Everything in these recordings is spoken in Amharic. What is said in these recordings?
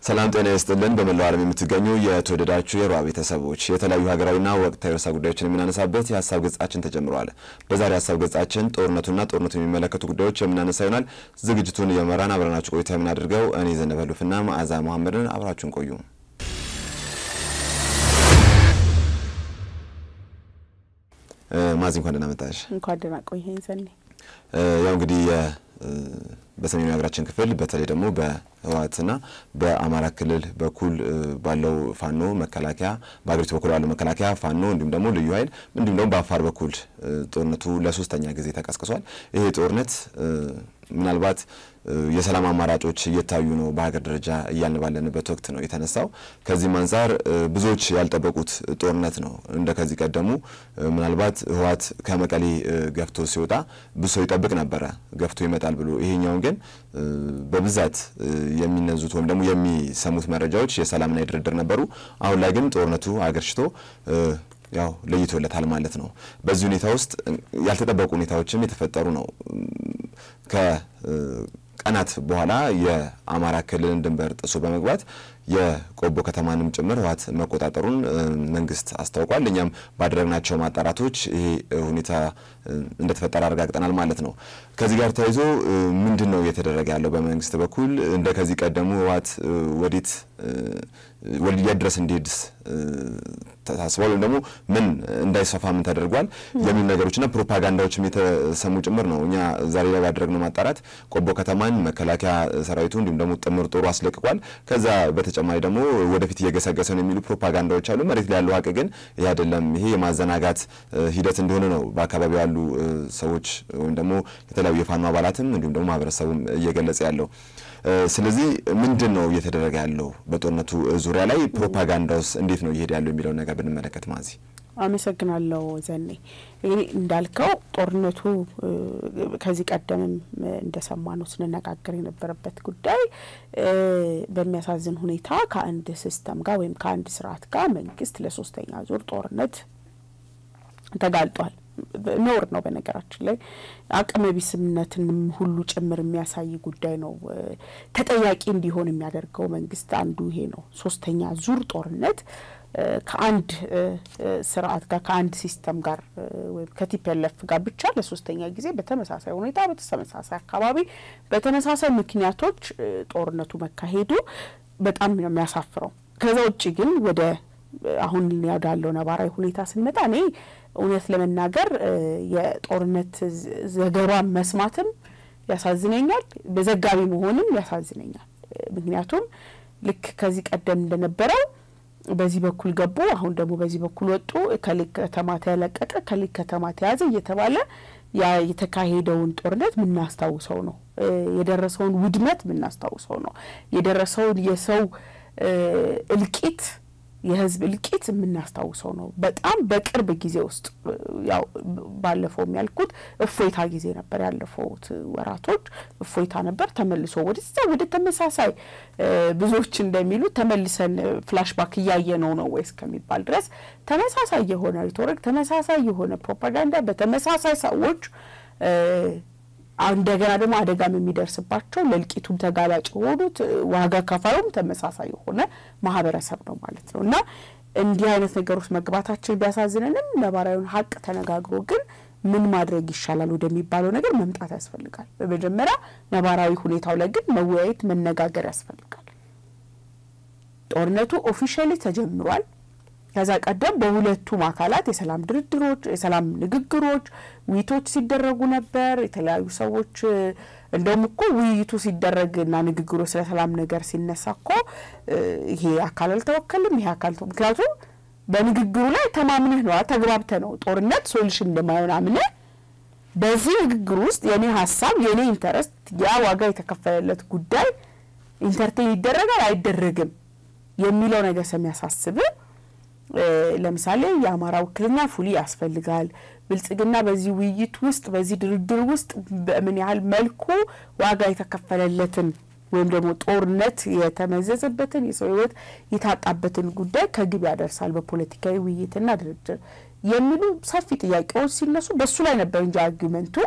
ሰላም ጤና ይስጥልን። በመላው ዓለም የምትገኙ የተወደዳችሁ የሮሃ ቤተሰቦች የተለያዩ ሀገራዊና ወቅታዊ ርዕሰ ጉዳዮችን የምናነሳበት የሀሳብ ገጻችን ተጀምረዋል። በዛሬ ሀሳብ ገጻችን ጦርነቱና ጦርነቱ የሚመለከቱ ጉዳዮች የምናነሳ ይሆናል። ዝግጅቱን የመራን አብረናችሁ ቆይታ የምናደርገው እኔ ዘነበሉፍና መዓዛ መሐመድን አብራችሁን ቆዩ። ማዚ እንኳን ደህና መጣሽ። እንኳን ደህና ቆየኸኝ ዘኔ። ያው እንግዲህ በሰሜኑ የሀገራችን ክፍል በተለይ ደግሞ በህወሓትና በአማራ ክልል በኩል ባለው ፋኖ መከላከያ በሀገሪቱ በኩል ባለው መከላከያ ፋኖ እንዲሁም ደግሞ ልዩ ኃይል እንዲሁም ደግሞ በአፋር በኩል ጦርነቱ ለሶስተኛ ጊዜ ተቀስቅሷል። ይሄ ጦርነት ምናልባት የሰላም አማራጮች እየታዩ ነው በሀገር ደረጃ እያልን ባለንበት ወቅት ነው የተነሳው። ከዚህም አንጻር ብዙዎች ያልጠበቁት ጦርነት ነው። እንደ ከዚህ ቀደሙ ምናልባት ህወሓት ከመቀሌ ገፍቶ ሲወጣ ብዙ ሰው ይጠብቅ ነበረ ገፍቶ ይመጣል ብሎ። ይሄኛውን ግን በብዛት የሚነዙት ወይም ደግሞ የሚሰሙት መረጃዎች የሰላምና የድርድር ነበሩ። አሁን ላይ ግን ጦርነቱ አገርሽቶ ያው ለይቶለታል ማለት ነው። በዚህ ሁኔታ ውስጥ ያልተጠበቁ ሁኔታዎችም የተፈጠሩ ነው። ከቀናት በኋላ የአማራ ክልልን ድንበር ጥሶ በመግባት የቆቦ ከተማንም ጭምር ህወሓት መቆጣጠሩን መንግስት አስታውቋል። እኛም ባደረግናቸው ማጣራቶች ይሄ ሁኔታ እንደተፈጠረ አረጋግጠናል ማለት ነው። ከዚህ ጋር ተያይዞ ምንድን ነው እየተደረገ ያለው በመንግስት በኩል እንደ ከዚህ ቀደሙ ህወሓት ወዴት የት ድረስ እንዲሄድስ ታስቧል ወይም ደግሞ ምን እንዳይሰፋ ምን ተደርጓል የሚሉ ነገሮችና ፕሮፓጋንዳዎችም የተሰሙ ጭምር ነው። እኛ ዛሬ ላይ ባደረግነው ማጣራት ቆቦ ከተማን መከላከያ ሰራዊቱ እንዲሁም ደግሞ ጥምር ጦሩ አስለቅቋል። ከዛ በተጨማሪ ደግሞ ወደፊት እየገሰገሰ ነው የሚሉ ፕሮፓጋንዳዎች አሉ። መሬት ላይ ያለው ሀቅ ግን ይህ አይደለም። ይሄ የማዘናጋት ሂደት እንደሆነ ነው በአካባቢው ያሉ ሰዎች ወይም ደግሞ የተለያዩ የፋኖ አባላትም እንዲሁም ደግሞ ማህበረሰቡም እየገለጸ ያለው። ስለዚህ ምንድን ነው እየተደረገ ያለው በጦርነቱ ዙሪያ ላይ ፕሮፓጋንዳውስ እንዴት ነው እየሄደ ያለው የሚለውን ነገር ብንመለከት ማዚ። አመሰግናለሁ ዘኔ። እንግዲህ እንዳልከው ጦርነቱ ከዚህ ቀደምም እንደሰማ ነው ስንነጋገር የነበረበት ጉዳይ በሚያሳዝን ሁኔታ ከአንድ ሲስተም ጋር ወይም ከአንድ ስርዓት ጋር መንግስት ለሶስተኛ ዙር ጦርነት ተጋልጧል። ኖር ነው። በነገራችን ላይ አቅመ ቢስነትንም ሁሉ ጭምር የሚያሳይ ጉዳይ ነው። ተጠያቂ እንዲሆን የሚያደርገው መንግስት አንዱ ይሄ ነው። ሶስተኛ ዙር ጦርነት ከአንድ ስርዓት ጋር ከአንድ ሲስተም ጋር ወይም ከቲፒኤልኤፍ ጋር ብቻ ለሶስተኛ ጊዜ በተመሳሳይ ሁኔታ በተመሳሳይ አካባቢ በተመሳሳይ ምክንያቶች ጦርነቱ መካሄዱ በጣም ነው የሚያሳፍረው። ከዛ ውጭ ግን ወደ አሁን ወዳለው ነባራዊ ሁኔታ ስንመጣ እኔ እውነት ለመናገር የጦርነት ዘገባ መስማትም ያሳዝነኛል፣ በዘጋቢ መሆንም ያሳዝነኛል። ምክንያቱም ልክ ከዚህ ቀደም እንደነበረው በዚህ በኩል ገቡ፣ አሁን ደግሞ በዚህ በኩል ወጡ፣ ከሊክ ከተማ ተለቀቀ፣ ከሊክ ከተማ ተያዘ እየተባለ ያ የተካሄደውን ጦርነት የምናስታውሰው ነው። የደረሰውን ውድመት የምናስታውሰው ነው። የደረሰውን የሰው እልቂት የህዝብ እልቂት የምናስታውሰው ነው። በጣም በቅርብ ጊዜ ውስጥ ያው ባለፈውም ያልኩት እፎይታ ጊዜ ነበር። ያለፈውት ወራቶች እፎይታ ነበር። ተመልሶ ወደዛ ወደ ተመሳሳይ ብዙዎች እንደሚሉት ተመልሰን ፍላሽባክ እያየ ነው ነው ወይስ ከሚባል ድረስ ተመሳሳይ የሆነ ሪቶሪክ፣ ተመሳሳይ የሆነ ፕሮፓጋንዳ በተመሳሳይ ሰዎች እንደገና ደግሞ አደጋም የሚደርስባቸው ለእልቂቱም ተጋላጭ የሆኑት ዋጋ ከፋዩም ተመሳሳይ የሆነ ማህበረሰብ ነው ማለት ነው እና እንዲህ አይነት ነገሮች መግባታችን ቢያሳዝንንም ነባራዊውን ሀቅ ተነጋግሮ ግን ምን ማድረግ ይሻላል ወደሚባለው ነገር መምጣት ያስፈልጋል። በመጀመሪያ ነባራዊ ሁኔታው ላይ ግን መወያየት፣ መነጋገር ያስፈልጋል። ጦርነቱ ኦፊሻሊ ተጀምሯል። ከዛ ቀደም በሁለቱም አካላት የሰላም ድርድሮች፣ የሰላም ንግግሮች፣ ውይይቶች ሲደረጉ ነበር። የተለያዩ ሰዎች እንደውም እኮ ውይይቱ ሲደረግ እና ንግግሩ ስለ ሰላም ነገር ሲነሳ እኮ ይሄ አካል አልተወከልም ይሄ አካል ምክንያቱም በንግግሩ ላይ ተማምነህ ነው ተግባብተ ነው ጦርነት ሶሉሽን እንደማይሆን አምነህ በዚህ ንግግር ውስጥ የኔ ሀሳብ የኔ ኢንተረስት ያ ዋጋ የተከፈለለት ጉዳይ ኢንተርቴን ይደረጋል አይደረግም የሚለው ነገር ስለሚያሳስብ ለምሳሌ የአማራ ውክልና ፉሊ ያስፈልጋል። ብልጽግና በዚህ ውይይት ውስጥ በዚህ ድርድር ውስጥ በምን ያህል መልኩ ዋጋ የተከፈለለትን ወይም ደግሞ ጦርነት የተመዘዘበትን የሰው ሕይወት የታጣበትን ጉዳይ ከግብ ያደርሳል በፖለቲካዊ ውይይትና ድርድር የሚሉ ሰፊ ጥያቄዎች ሲነሱ በሱ ላይ ነበር እንጂ አርጊመንቱ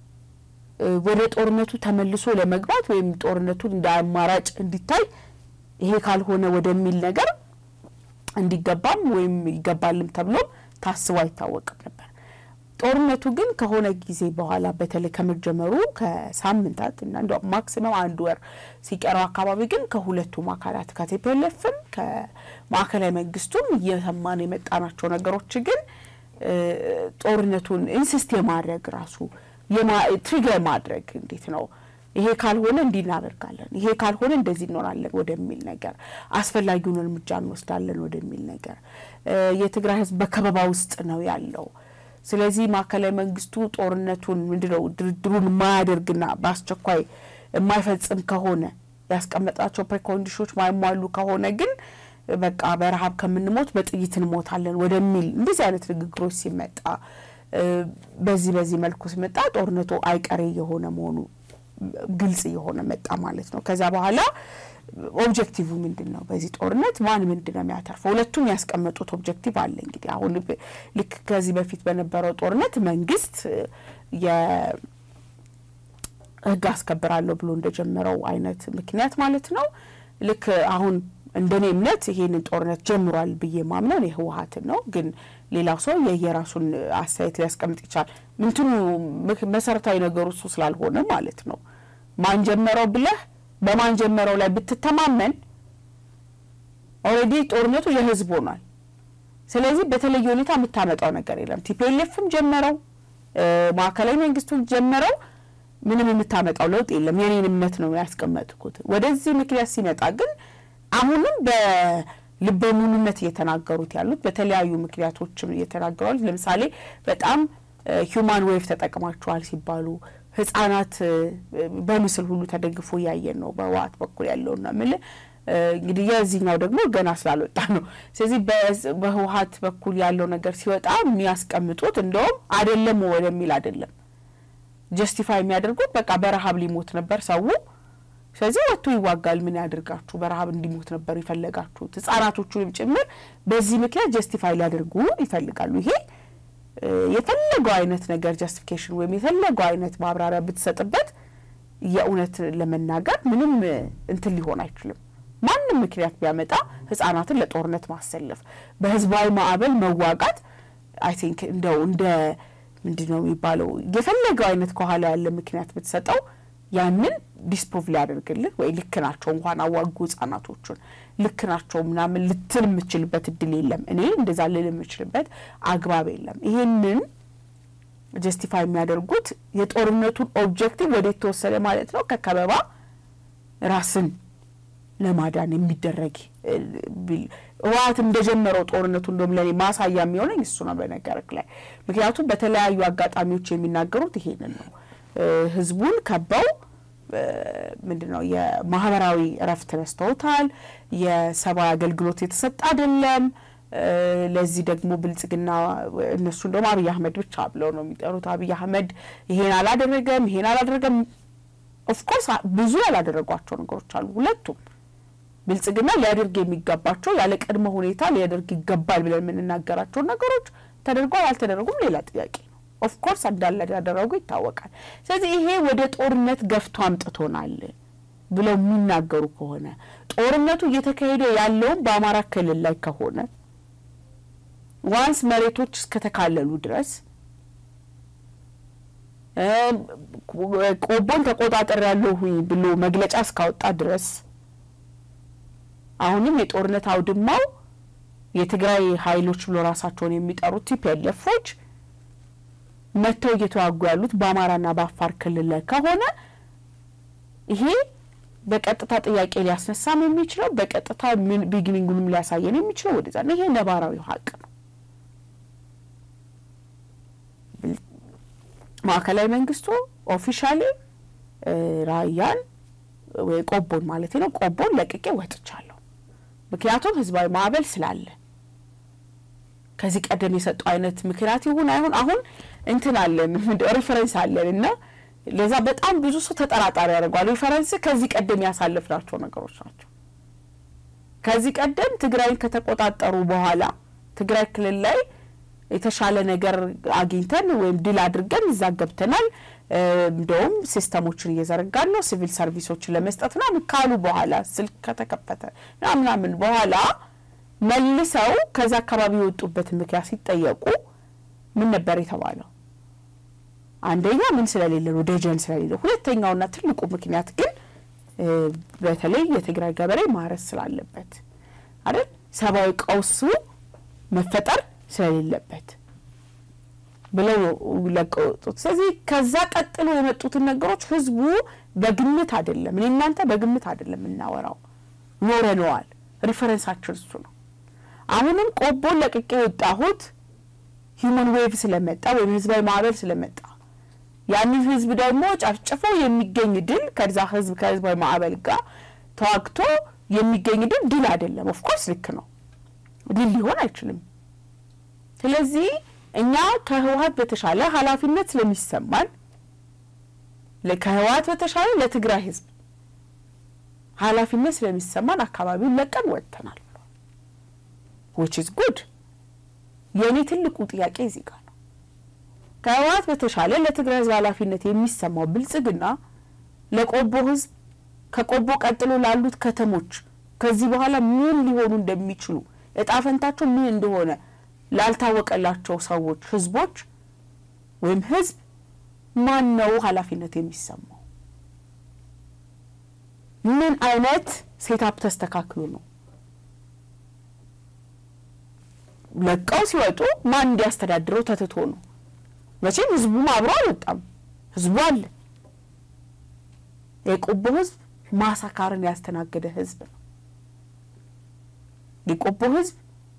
ወደ ጦርነቱ ተመልሶ ለመግባት ወይም ጦርነቱን እንደ አማራጭ እንዲታይ ይሄ ካልሆነ ወደሚል ነገር እንዲገባም ወይም ይገባልም ተብሎም ታስቦ አይታወቅም ነበር። ጦርነቱ ግን ከሆነ ጊዜ በኋላ በተለይ ከመጀመሩ ከሳምንታት እና እንደ ማክሲመም አንድ ወር ሲቀረው አካባቢ ግን ከሁለቱም አካላት ከቲፒኤልኤፍም ከማዕከላዊ መንግስቱም እየሰማን የመጣናቸው ነገሮች ግን ጦርነቱን ኢንሲስት የማድረግ ራሱ ትሪገር ማድረግ እንዴት ነው ይሄ ካልሆነ እንዲህ እናደርጋለን፣ ይሄ ካልሆነ እንደዚህ እንሆናለን ወደሚል ነገር፣ አስፈላጊውን እርምጃ እንወስዳለን ወደሚል ነገር የትግራይ ህዝብ በከበባ ውስጥ ነው ያለው። ስለዚህ ማዕከላዊ መንግስቱ ጦርነቱን ምንድነው ድርድሩን የማያደርግና በአስቸኳይ የማይፈጽም ከሆነ ያስቀመጣቸው ፕሬኮንዲሽኖች ማይሟሉ ከሆነ ግን በቃ በረሀብ ከምንሞት በጥይት እንሞታለን ወደሚል እንደዚህ አይነት ንግግሮች ሲመጣ በዚህ በዚህ መልኩ ሲመጣ ጦርነቱ አይቀሬ የሆነ መሆኑ ግልጽ የሆነ መጣ ማለት ነው። ከዛ በኋላ ኦብጀክቲቭ ምንድን ነው? በዚህ ጦርነት ማን ምንድን ነው የሚያተርፈው? ሁለቱም ያስቀመጡት ኦብጀክቲቭ አለ። እንግዲህ አሁን ልክ ከዚህ በፊት በነበረው ጦርነት መንግስት የህግ አስከብራለሁ ብሎ እንደጀመረው አይነት ምክንያት ማለት ነው። ልክ አሁን እንደኔ እምነት ይሄንን ጦርነት ጀምሯል ብዬ ማምነው የህወሀትን ነው። ግን ሌላው ሰው የየራሱን አስተያየት ሊያስቀምጥ ይችላል። ምንትኑ መሰረታዊ ነገሩ እሱ ስላልሆነ ማለት ነው። ማን ጀመረው ብለህ በማን ጀመረው ላይ ብትተማመን ኦልሬዲ ጦርነቱ የህዝብ ሆኗል። ስለዚህ በተለየ ሁኔታ የምታመጣው ነገር የለም። ቲፒኤልኤፍም ጀመረው፣ ማዕከላዊ መንግስቱን ጀመረው፣ ምንም የምታመጣው ለውጥ የለም። የኔን እምነት ነው ያስቀመጥኩት። ወደዚህ ምክንያት ሲመጣ ግን አሁንም በልበ ሙሉነት እየተናገሩት ያሉት በተለያዩ ምክንያቶችም እየተናገሩ ያሉት ለምሳሌ በጣም ሂውማን ዌቭ ተጠቅማቸዋል ሲባሉ ህጻናት በምስል ሁሉ ተደግፎ እያየን ነው በህወሓት በኩል ያለውና ምል እንግዲህ የዚህኛው ደግሞ ገና ስላልወጣ ነው። ስለዚህ በህወሓት በኩል ያለው ነገር ሲወጣ የሚያስቀምጡት እንደውም አይደለም ወደሚል አይደለም ጀስቲፋይ የሚያደርጉት በቃ በረሀብ ሊሞት ነበር ሰው ስለዚህ ወጥቶ ይዋጋል። ምን ያደርጋችሁ? በረሀብ እንዲሞት ነበር የፈለጋችሁት። ህጻናቶቹንም ጭምር በዚህ ምክንያት ጀስቲፋይ ሊያደርጉ ይፈልጋሉ። ይሄ የፈለገው አይነት ነገር ጀስቲፊኬሽን ወይም የፈለገው አይነት ማብራሪያ ብትሰጥበት የእውነት ለመናገር ምንም እንትን ሊሆን አይችልም። ማንም ምክንያት ቢያመጣ ህጻናትን ለጦርነት ማሰለፍ፣ በህዝባዊ ማዕበል መዋጋት አይ ቲንክ እንደው እንደ ምንድን ነው የሚባለው የፈለገው አይነት ከኋላ ያለ ምክንያት ብትሰጠው ያንን ዲስፕሮቭ ሊያደርግልህ ወይ ልክ ናቸው እንኳን አዋጉ ህጻናቶቹን ልክ ናቸው ምናምን ልትል የምችልበት እድል የለም። እኔ እንደዛ ልል የምችልበት አግባብ የለም። ይሄንን ጀስቲፋይ የሚያደርጉት የጦርነቱን ኦብጀክቲቭ ወደ የተወሰደ ማለት ነው ከከበባ ራስን ለማዳን የሚደረግ ህወሓት እንደጀመረው ጦርነቱ እንደም ለኔ ማሳያ የሚሆነኝ እሱ ነው በነገርክ ላይ ምክንያቱም በተለያዩ አጋጣሚዎች የሚናገሩት ይሄንን ነው ህዝቡን ከበው ምንድን ነው የማህበራዊ እረፍት ነስተውታል። የሰብአዊ አገልግሎት የተሰጠ አይደለም። ለዚህ ደግሞ ብልጽግና እነሱ እንደውም አብይ አህመድ ብቻ ብለው ነው የሚጠሩት። አብይ አህመድ ይሄን አላደረገም፣ ይሄን አላደረገም። ኦፍኮርስ ብዙ ያላደረጓቸው ነገሮች አሉ። ሁለቱም ብልጽግና ሊያደርግ የሚገባቸው ያለ ቅድመ ሁኔታ ሊያደርግ ይገባል ብለን የምንናገራቸው ነገሮች ተደርጓል አልተደረጉም ሌላ ጥያቄ ነው። ኦፍኮርስ እንዳለ ያደረጉ ይታወቃል። ስለዚህ ይሄ ወደ ጦርነት ገፍቶ አምጥቶናል ብለው የሚናገሩ ከሆነ ጦርነቱ እየተካሄደ ያለውም በአማራ ክልል ላይ ከሆነ ዋንስ መሬቶች እስከተካለሉ ድረስ ቆቦን ተቆጣጠር ያለሁኝ ብሎ መግለጫ እስካወጣ ድረስ አሁንም የጦርነት አውድማው የትግራይ ኃይሎች ብሎ ራሳቸውን የሚጠሩት ቲፒኤልኤፎች መጥተው እየተዋጉ ያሉት በአማራና በአፋር ክልል ላይ ከሆነ ይሄ በቀጥታ ጥያቄ ሊያስነሳም የሚችለው በቀጥታ ቢግኒንጉንም ሊያሳየን የሚችለው ወደዛ ነው። ይሄ ነባራዊ ሀቅ ነው። ማዕከላዊ መንግስቱ ኦፊሻሊ ራያን ወይ ቆቦን ማለት ነው ቆቦን ለቅቄ ወጥቻለሁ። ምክንያቱም ህዝባዊ ማዕበል ስላለ ከዚህ ቀደም የሰጡ አይነት ምክንያት ይሁን አይሁን አሁን እንትን አለን ሪፈረንስ አለን እና ለዛ በጣም ብዙ ሰው ተጠራጣሪ ያደርጓል። ሪፈረንስ ከዚህ ቀደም ያሳለፍናቸው ነገሮች ናቸው። ከዚህ ቀደም ትግራይን ከተቆጣጠሩ በኋላ ትግራይ ክልል ላይ የተሻለ ነገር አግኝተን ወይም ድል አድርገን እዛ ገብተናል፣ እንደውም ሲስተሞችን እየዘረጋን ነው ሲቪል ሰርቪሶችን ለመስጠት ምናምን ካሉ በኋላ ስልክ ከተከፈተ ምናምን በኋላ መልሰው ከዛ አካባቢ የወጡበትን ምክንያት ሲጠየቁ ምን ነበር የተባለው? አንደኛ ምን ስለሌለ ነው፣ ደጀን ስለሌለ። ሁለተኛውና ትልቁ ምክንያት ግን በተለይ የትግራይ ገበሬ ማረስ ስላለበት አይደል፣ ሰብአዊ ቀውሱ መፈጠር ስለሌለበት ብለው ለቀው ወጡት። ስለዚህ ከዛ ቀጥሎ የመጡትን ነገሮች ህዝቡ በግምት አይደለም፣ እኔ እናንተ በግምት አይደለም የምናወራው፣ ኖረነዋል። ሪፈረንሳችን እሱ ነው። አሁንም ቆቦን ለቅቄ የወጣሁት ሂውማን ዌቭ ስለመጣ ወይም ህዝባዊ ማዕበል ስለመጣ ያንን ህዝብ ደግሞ ጨፍጭፎ የሚገኝ ድል ከዛ ህዝብ ከህዝባዊ ማዕበል ጋር ተዋግቶ የሚገኝ ድል ድል አይደለም። ኦፍኮርስ ልክ ነው፣ ድል ሊሆን አይችልም። ስለዚህ እኛ ከህወሀት በተሻለ ኃላፊነት ስለሚሰማን ከህወሀት በተሻለ ለትግራይ ህዝብ ኃላፊነት ስለሚሰማን አካባቢውን ለቀን ወጥተናል። ዊች ኢዝ ጉድ። የእኔ ትልቁ ጥያቄ እዚህ ጋር ነው። ከህወሀት በተሻለ ለትግራይ ህዝብ ኃላፊነት የሚሰማው ብልጽግና ለቆቦ ህዝብ ከቆቦ ቀጥሎ ላሉት ከተሞች ከዚህ በኋላ ምን ሊሆኑ እንደሚችሉ እጣ ፈንታቸው ምን እንደሆነ ላልታወቀላቸው ሰዎች ህዝቦች ወይም ህዝብ ማን ነው ኃላፊነት የሚሰማው? ምን አይነት ሴታፕ ተስተካክሎ ነው ለቀው ሲወጡ ማን እንዲያስተዳድረው ተትቶ ነው? መቼም ህዝቡም አብሮ አልወጣም። ህዝቡ አለ። የቆቦ ህዝብ ማሳካርን ያስተናገደ ህዝብ ነው። የቆቦ ህዝብ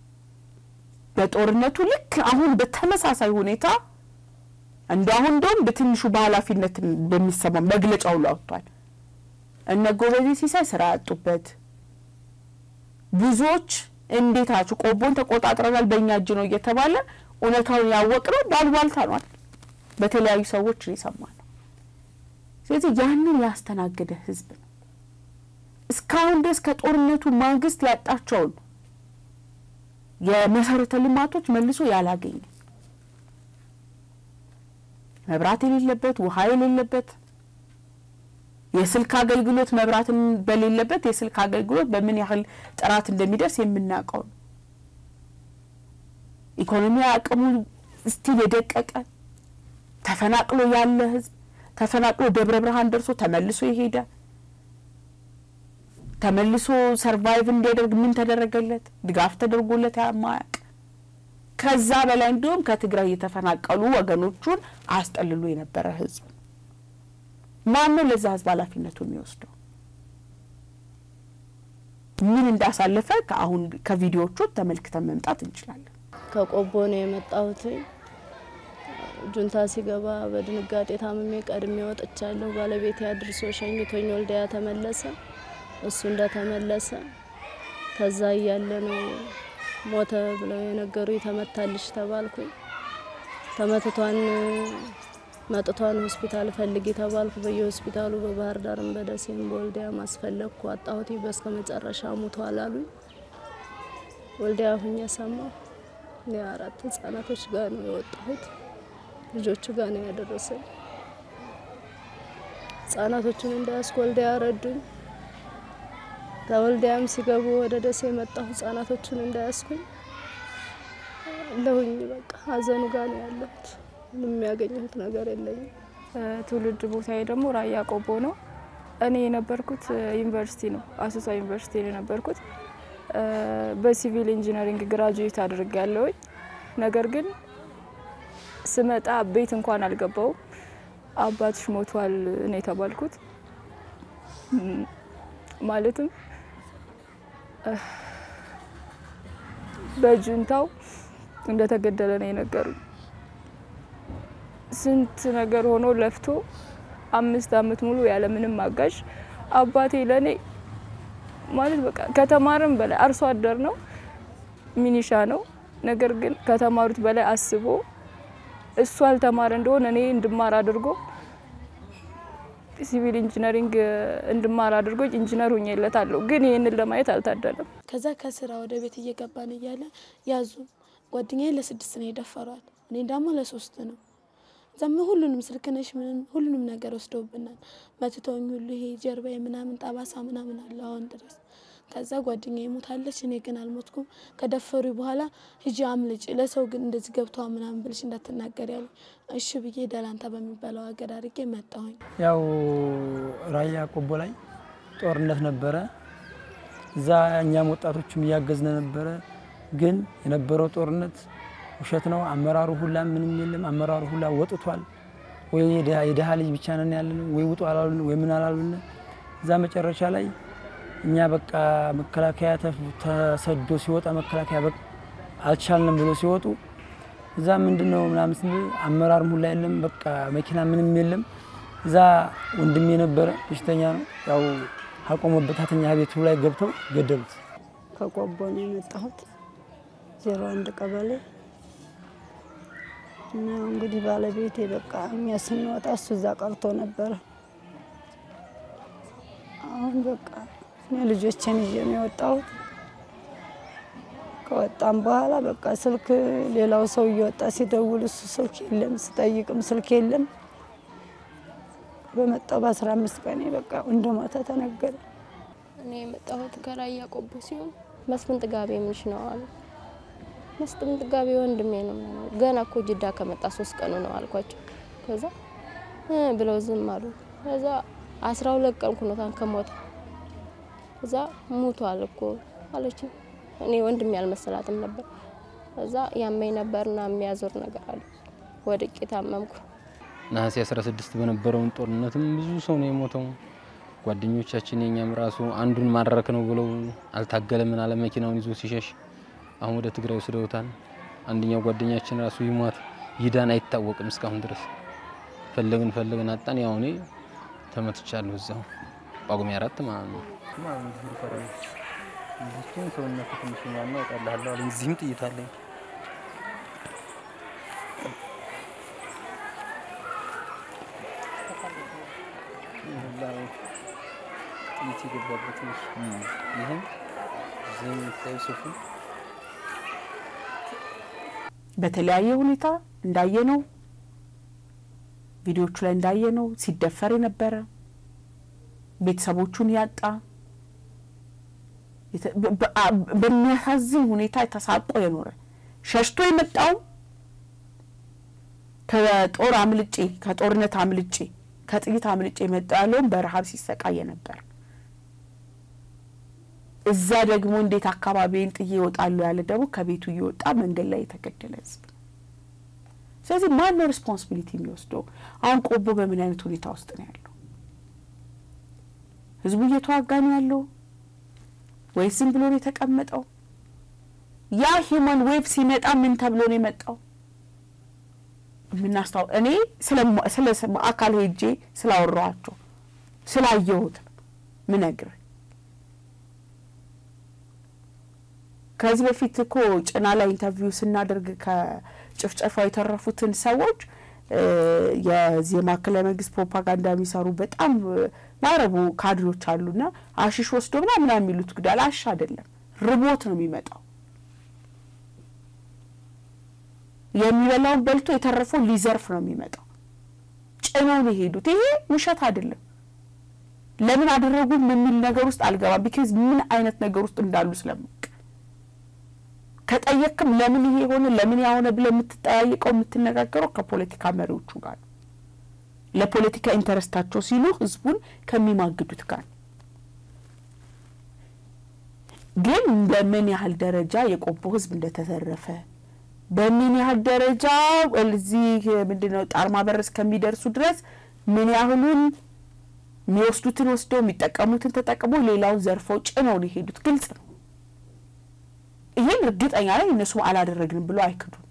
በጦርነቱ ልክ አሁን በተመሳሳይ ሁኔታ እንደ አሁን እንደውም በትንሹ በኃላፊነት በሚሰማ መግለጫ ሁሉ አውጥቷል። እነ ጎበዜ ሲሳይ ስራ ያጡበት ብዙዎች እንዴታችሁ ቆቦን ተቆጣጥረናል በእኛ እጅ ነው እየተባለ እውነታውን ያወቅነው ባልባልታ ነዋል በተለያዩ ሰዎች የሰማ ነው። ስለዚህ ያንን ያስተናገደ ህዝብ ነው። እስካሁን ድረስ ከጦርነቱ ማግስት ያጣቸውን የመሰረተ ልማቶች መልሶ ያላገኘ መብራት የሌለበት ውሃ የሌለበት የስልክ አገልግሎት መብራትን በሌለበት የስልክ አገልግሎት በምን ያህል ጥራት እንደሚደርስ የምናውቀው ነው። ኢኮኖሚ አቅሙ ስቲል የደቀቀ ተፈናቅሎ ያለ ህዝብ ተፈናቅሎ ደብረ ብርሃን ደርሶ ተመልሶ የሄደ ተመልሶ ሰርቫይቭ እንዲያደርግ ምን ተደረገለት? ድጋፍ ተደርጎለት የማያውቅ ከዛ በላይ እንዲሁም ከትግራይ የተፈናቀሉ ወገኖቹን አስጠልሎ የነበረ ህዝብ ማን ነው ለዛ ህዝብ ኃላፊነቱ የሚወስደው? ምን እንዳሳለፈ ከአሁን ከቪዲዮዎቹ ተመልክተን መምጣት እንችላለን። ከቆቦ ነው የመጣሁት። ጁንታ ሲገባ በድንጋጤ ታምሜ ቀድሜ ወጥቻለሁ። ባለቤቴ አድርሶ ሸኝቶኝ ወልዲያ ተመለሰ። እሱ እንደተመለሰ ከዛ እያለ ነው ሞተ ብለው የነገሩ ተመታልሽ ተባልኩኝ። ተመትቷን መጥቷን ሆስፒታል ፈልጊ ተባልኩ። በየሆስፒታሉ በባህር ዳርም በደሴም በወልዲያ ማስፈለግኩ አጣሁት። በስከ መጨረሻ ሙቷል አሉኝ። ወልዲያ ሁኜ ሰማሁ። እኔ አራት ህጻናቶች ጋር ነው የወጣሁት። ልጆቹ ጋር ነው ያደረሰኝ። ህጻናቶቹን እንዳያስኩ ወልዲያ ረዱኝ። ከወልዲያም ሲገቡ ወደ ደሴ የመጣሁ ህጻናቶቹን እንዳያስኩኝ ለሁኝ በቃ ሀዘኑ ጋር ነው ያለሁት። ምንም የሚያገኘሁት ነገር የለኝም። ትውልድ ቦታዬ ደግሞ ራያ ቆቦ ነው። እኔ የነበርኩት ዩኒቨርሲቲ ነው፣ አሶሳ ዩኒቨርሲቲ ነው የነበርኩት። በሲቪል ኢንጂነሪንግ ግራጁዌት አድርጌያለሁኝ። ነገር ግን ስመጣ ቤት እንኳን አልገባውም። አባትሽ ሞቷል ነው የተባልኩት። ማለትም በጁንታው እንደተገደለ ነው የነገሩኝ። ስንት ነገር ሆኖ ለፍቶ አምስት አመት ሙሉ ያለ ምንም አጋዥ አባቴ ለኔ ማለት በቃ ከተማርም በላይ አርሶ አደር ነው፣ ሚኒሻ ነው። ነገር ግን ከተማሩት በላይ አስቦ እሱ አልተማረ እንደሆነ እኔ እንድማር አድርጎ ሲቪል ኢንጂነሪንግ እንድማር አድርጎ ኢንጂነር ሁኜለታለሁ። ግን ይህንን ለማየት አልታደለም። ከዛ ከስራ ወደ ቤት እየገባን እያለ ያዙ ጓደኛዬ ለስድስት ነው የደፈሯት፣ እኔ ደግሞ ለሶስት ነው። ዘም ሁሉንም ስልክነሽ ምንም ሁሉንም ነገር ወስደውብናል። መትተውኝ ሁሉ ይሄ ጀርባዬ ምናምን ጠባሳ ምናምን አለ አሁን ድረስ። ከዛ ጓደኛዬ ሞታለች፣ እኔ ግን አልሞትኩም። ከደፈሩ በኋላ ሂጂ አምልጭ፣ ለሰው ግን እንደዚህ ገብተዋ ምናምን ብልሽ እንዳትናገር ያሉ። እሺ ብዬ ደላንታ በሚባለው ሀገር አድርጌ መጣሁኝ። ያው ራያ ቆቦ ላይ ጦርነት ነበረ። እዛ እኛም ወጣቶችም እያገዝነ ነበረ። ግን የነበረው ጦርነት ውሸት ነው። አመራሩ ሁላ ምንም የለም። አመራሩ ሁላ ወጥቷል። ወይ የድሃ ልጅ ብቻ ነን ያለን፣ ወይ ውጡ አላሉን፣ ወይ ምን አላሉን። እዛ መጨረሻ ላይ እኛ በቃ መከላከያ ተሰዶ ሲወጣ መከላከያ በቃ አልቻልንም ብሎ ሲወጡ እዛ ምንድን ነው ምናምን ስንል አመራርም ሁላ የለም። በቃ መኪና ምንም የለም። እዛ ወንድሜ የነበረ በሽተኛ ነው። ያው አቆመበት ተኛ ቤቱ ላይ ገብተው ገደሉት። ከቆቦ ነው የመጣሁት ዜሮ አንድ ቀበሌ እና እንግዲህ ባለቤቴ በቃ እኛ ስንወጣ እሱ እዛ ቀርቶ ነበረ። አሁን በቃ እኔ ልጆችን ይዤ ነው የወጣሁት። ከወጣም በኋላ በቃ ስልክ ሌላው ሰው እየወጣ ሲደውል እሱ ስልክ የለም፣ ስጠይቅም ስልክ የለም። በመጣው በአስራ አምስት ቀኔ በቃ እንደሞተ ተነገረ። እኔ የመጣሁት ከራያ ቆቦ ሲሆን መስፍን ጥጋቤ ምንሽ ነው አሉ። መስፍን ጥጋቤ ወንድሜ ነው ምናምን ገና እኮ ጅዳ ከመጣ ሶስት ቀኑ ነው አልኳቸው። ከዛ እ ብለው ዝም አሉ። ከዛ አስራ ሁለት ቀን ኩኖታን ከሞተ እዛ ሙቷል እኮ አለች። እኔ ወንድሜ አልመሰላትም ነበር። እዛ ያመኝ ነበርና የሚያዞር ነገር አለ። ወድቄ ታመምኩ። ነሐሴ 16 በነበረውን ጦርነትም ብዙ ሰው ነው የሞተው። ጓደኞቻችን የኛም ራሱ አንዱን ማድረክ ነው ብለው አልታገለምን አለ መኪናውን ይዞ ሲሸሽ አሁን ወደ ትግራይ ወስደውታል። አንደኛው ጓደኛችን ራሱ ይሟት ይዳን አይታወቅም እስካሁን ድረስ ፈለግን ፈለግን አጣን። ያው እኔ ተመትቻለሁ እዛው ጳጉሜ አራት ማለት ነው። ሰውነት ትንሽ ዋና እወጣልሃለሁ አለኝ። እዚህም ጥይት አለኝ። ጥይት የገባበት ነች። ይህም እዚህ የምታዩ ሱፉ በተለያየ ሁኔታ እንዳየነው ቪዲዮቹ ላይ እንዳየነው ሲደፈር የነበረ ቤተሰቦቹን ያጣ የተ- በ- በ- አ- በሚያሳዝን ሁኔታ ተሳቆ የኖረ ሸሽቶ የመጣው ከጦር አምልጬ ከጦርነት አምልጬ ከጥይት አምልጬ የመጣ ያለውን በረሀብ ሲሰቃየ ነበር። እዛ ደግሞ እንዴት አካባቢን ጥዬ እወጣለሁ ያለ ደግሞ ከቤቱ እየወጣ መንገድ ላይ የተገደለ ህዝብ። ስለዚህ ማን ነው ሪስፖንሲቢሊቲ የሚወስደው? አሁን ቆቦ በምን አይነት ሁኔታ ውስጥ ነው ያለው? ህዝቡ እየተዋጋ ነው ያለው ወይስ ዝም ብሎ ነው የተቀመጠው? ያ ሂውማን ዌቭ ሲመጣ ምን ተብሎ ነው የመጣው? የምናስታው እኔ ስለ አካል ሄጄ ስላወራኋቸው ስላየሁት ምነግር ከዚህ በፊት እኮ ጭና ላይ ኢንተርቪው ስናደርግ ከጭፍጨፋው የተረፉትን ሰዎች የዚህ የማዕከላዊ መንግስት ፕሮፓጋንዳ የሚሰሩ በጣም ማረቡ ካድሮች አሉና አሽሽ ወስዶ ምናምን ምናምን የሚሉት ጉዳይ አሽ አይደለም፣ ርቦት ነው የሚመጣው። የሚበላውን በልቶ የተረፈው ሊዘርፍ ነው የሚመጣው። ጭነው ነው የሄዱት። ይሄ ውሸት አይደለም። ለምን አደረጉ የሚል ነገር ውስጥ አልገባም። ቢካዝ ምን አይነት ነገር ውስጥ እንዳሉ ስለማውቅ ከጠየቅም ለምን ይሄ የሆነ ለምን ያሆነ ብለህ የምትጠያየቀው የምትነጋገረው ከፖለቲካ መሪዎቹ ጋር ነው። ለፖለቲካ ኢንተረስታቸው ሲሉ ህዝቡን ከሚማግዱት ጋር ነው። ግን በምን ያህል ደረጃ የቆቦ ህዝብ እንደተዘረፈ በምን ያህል ደረጃ እዚህ ምንድነው ጣርማ በር እስከሚደርሱ ድረስ ምን ያህሉን የሚወስዱትን ወስደው የሚጠቀሙትን ተጠቅሞ ሌላውን ዘርፈው ጭነው ነው የሄዱት። ግልጽ ነው። ይህን እርግጠኛ ላይ እነሱም አላደረግንም ብሎ አይክዱም።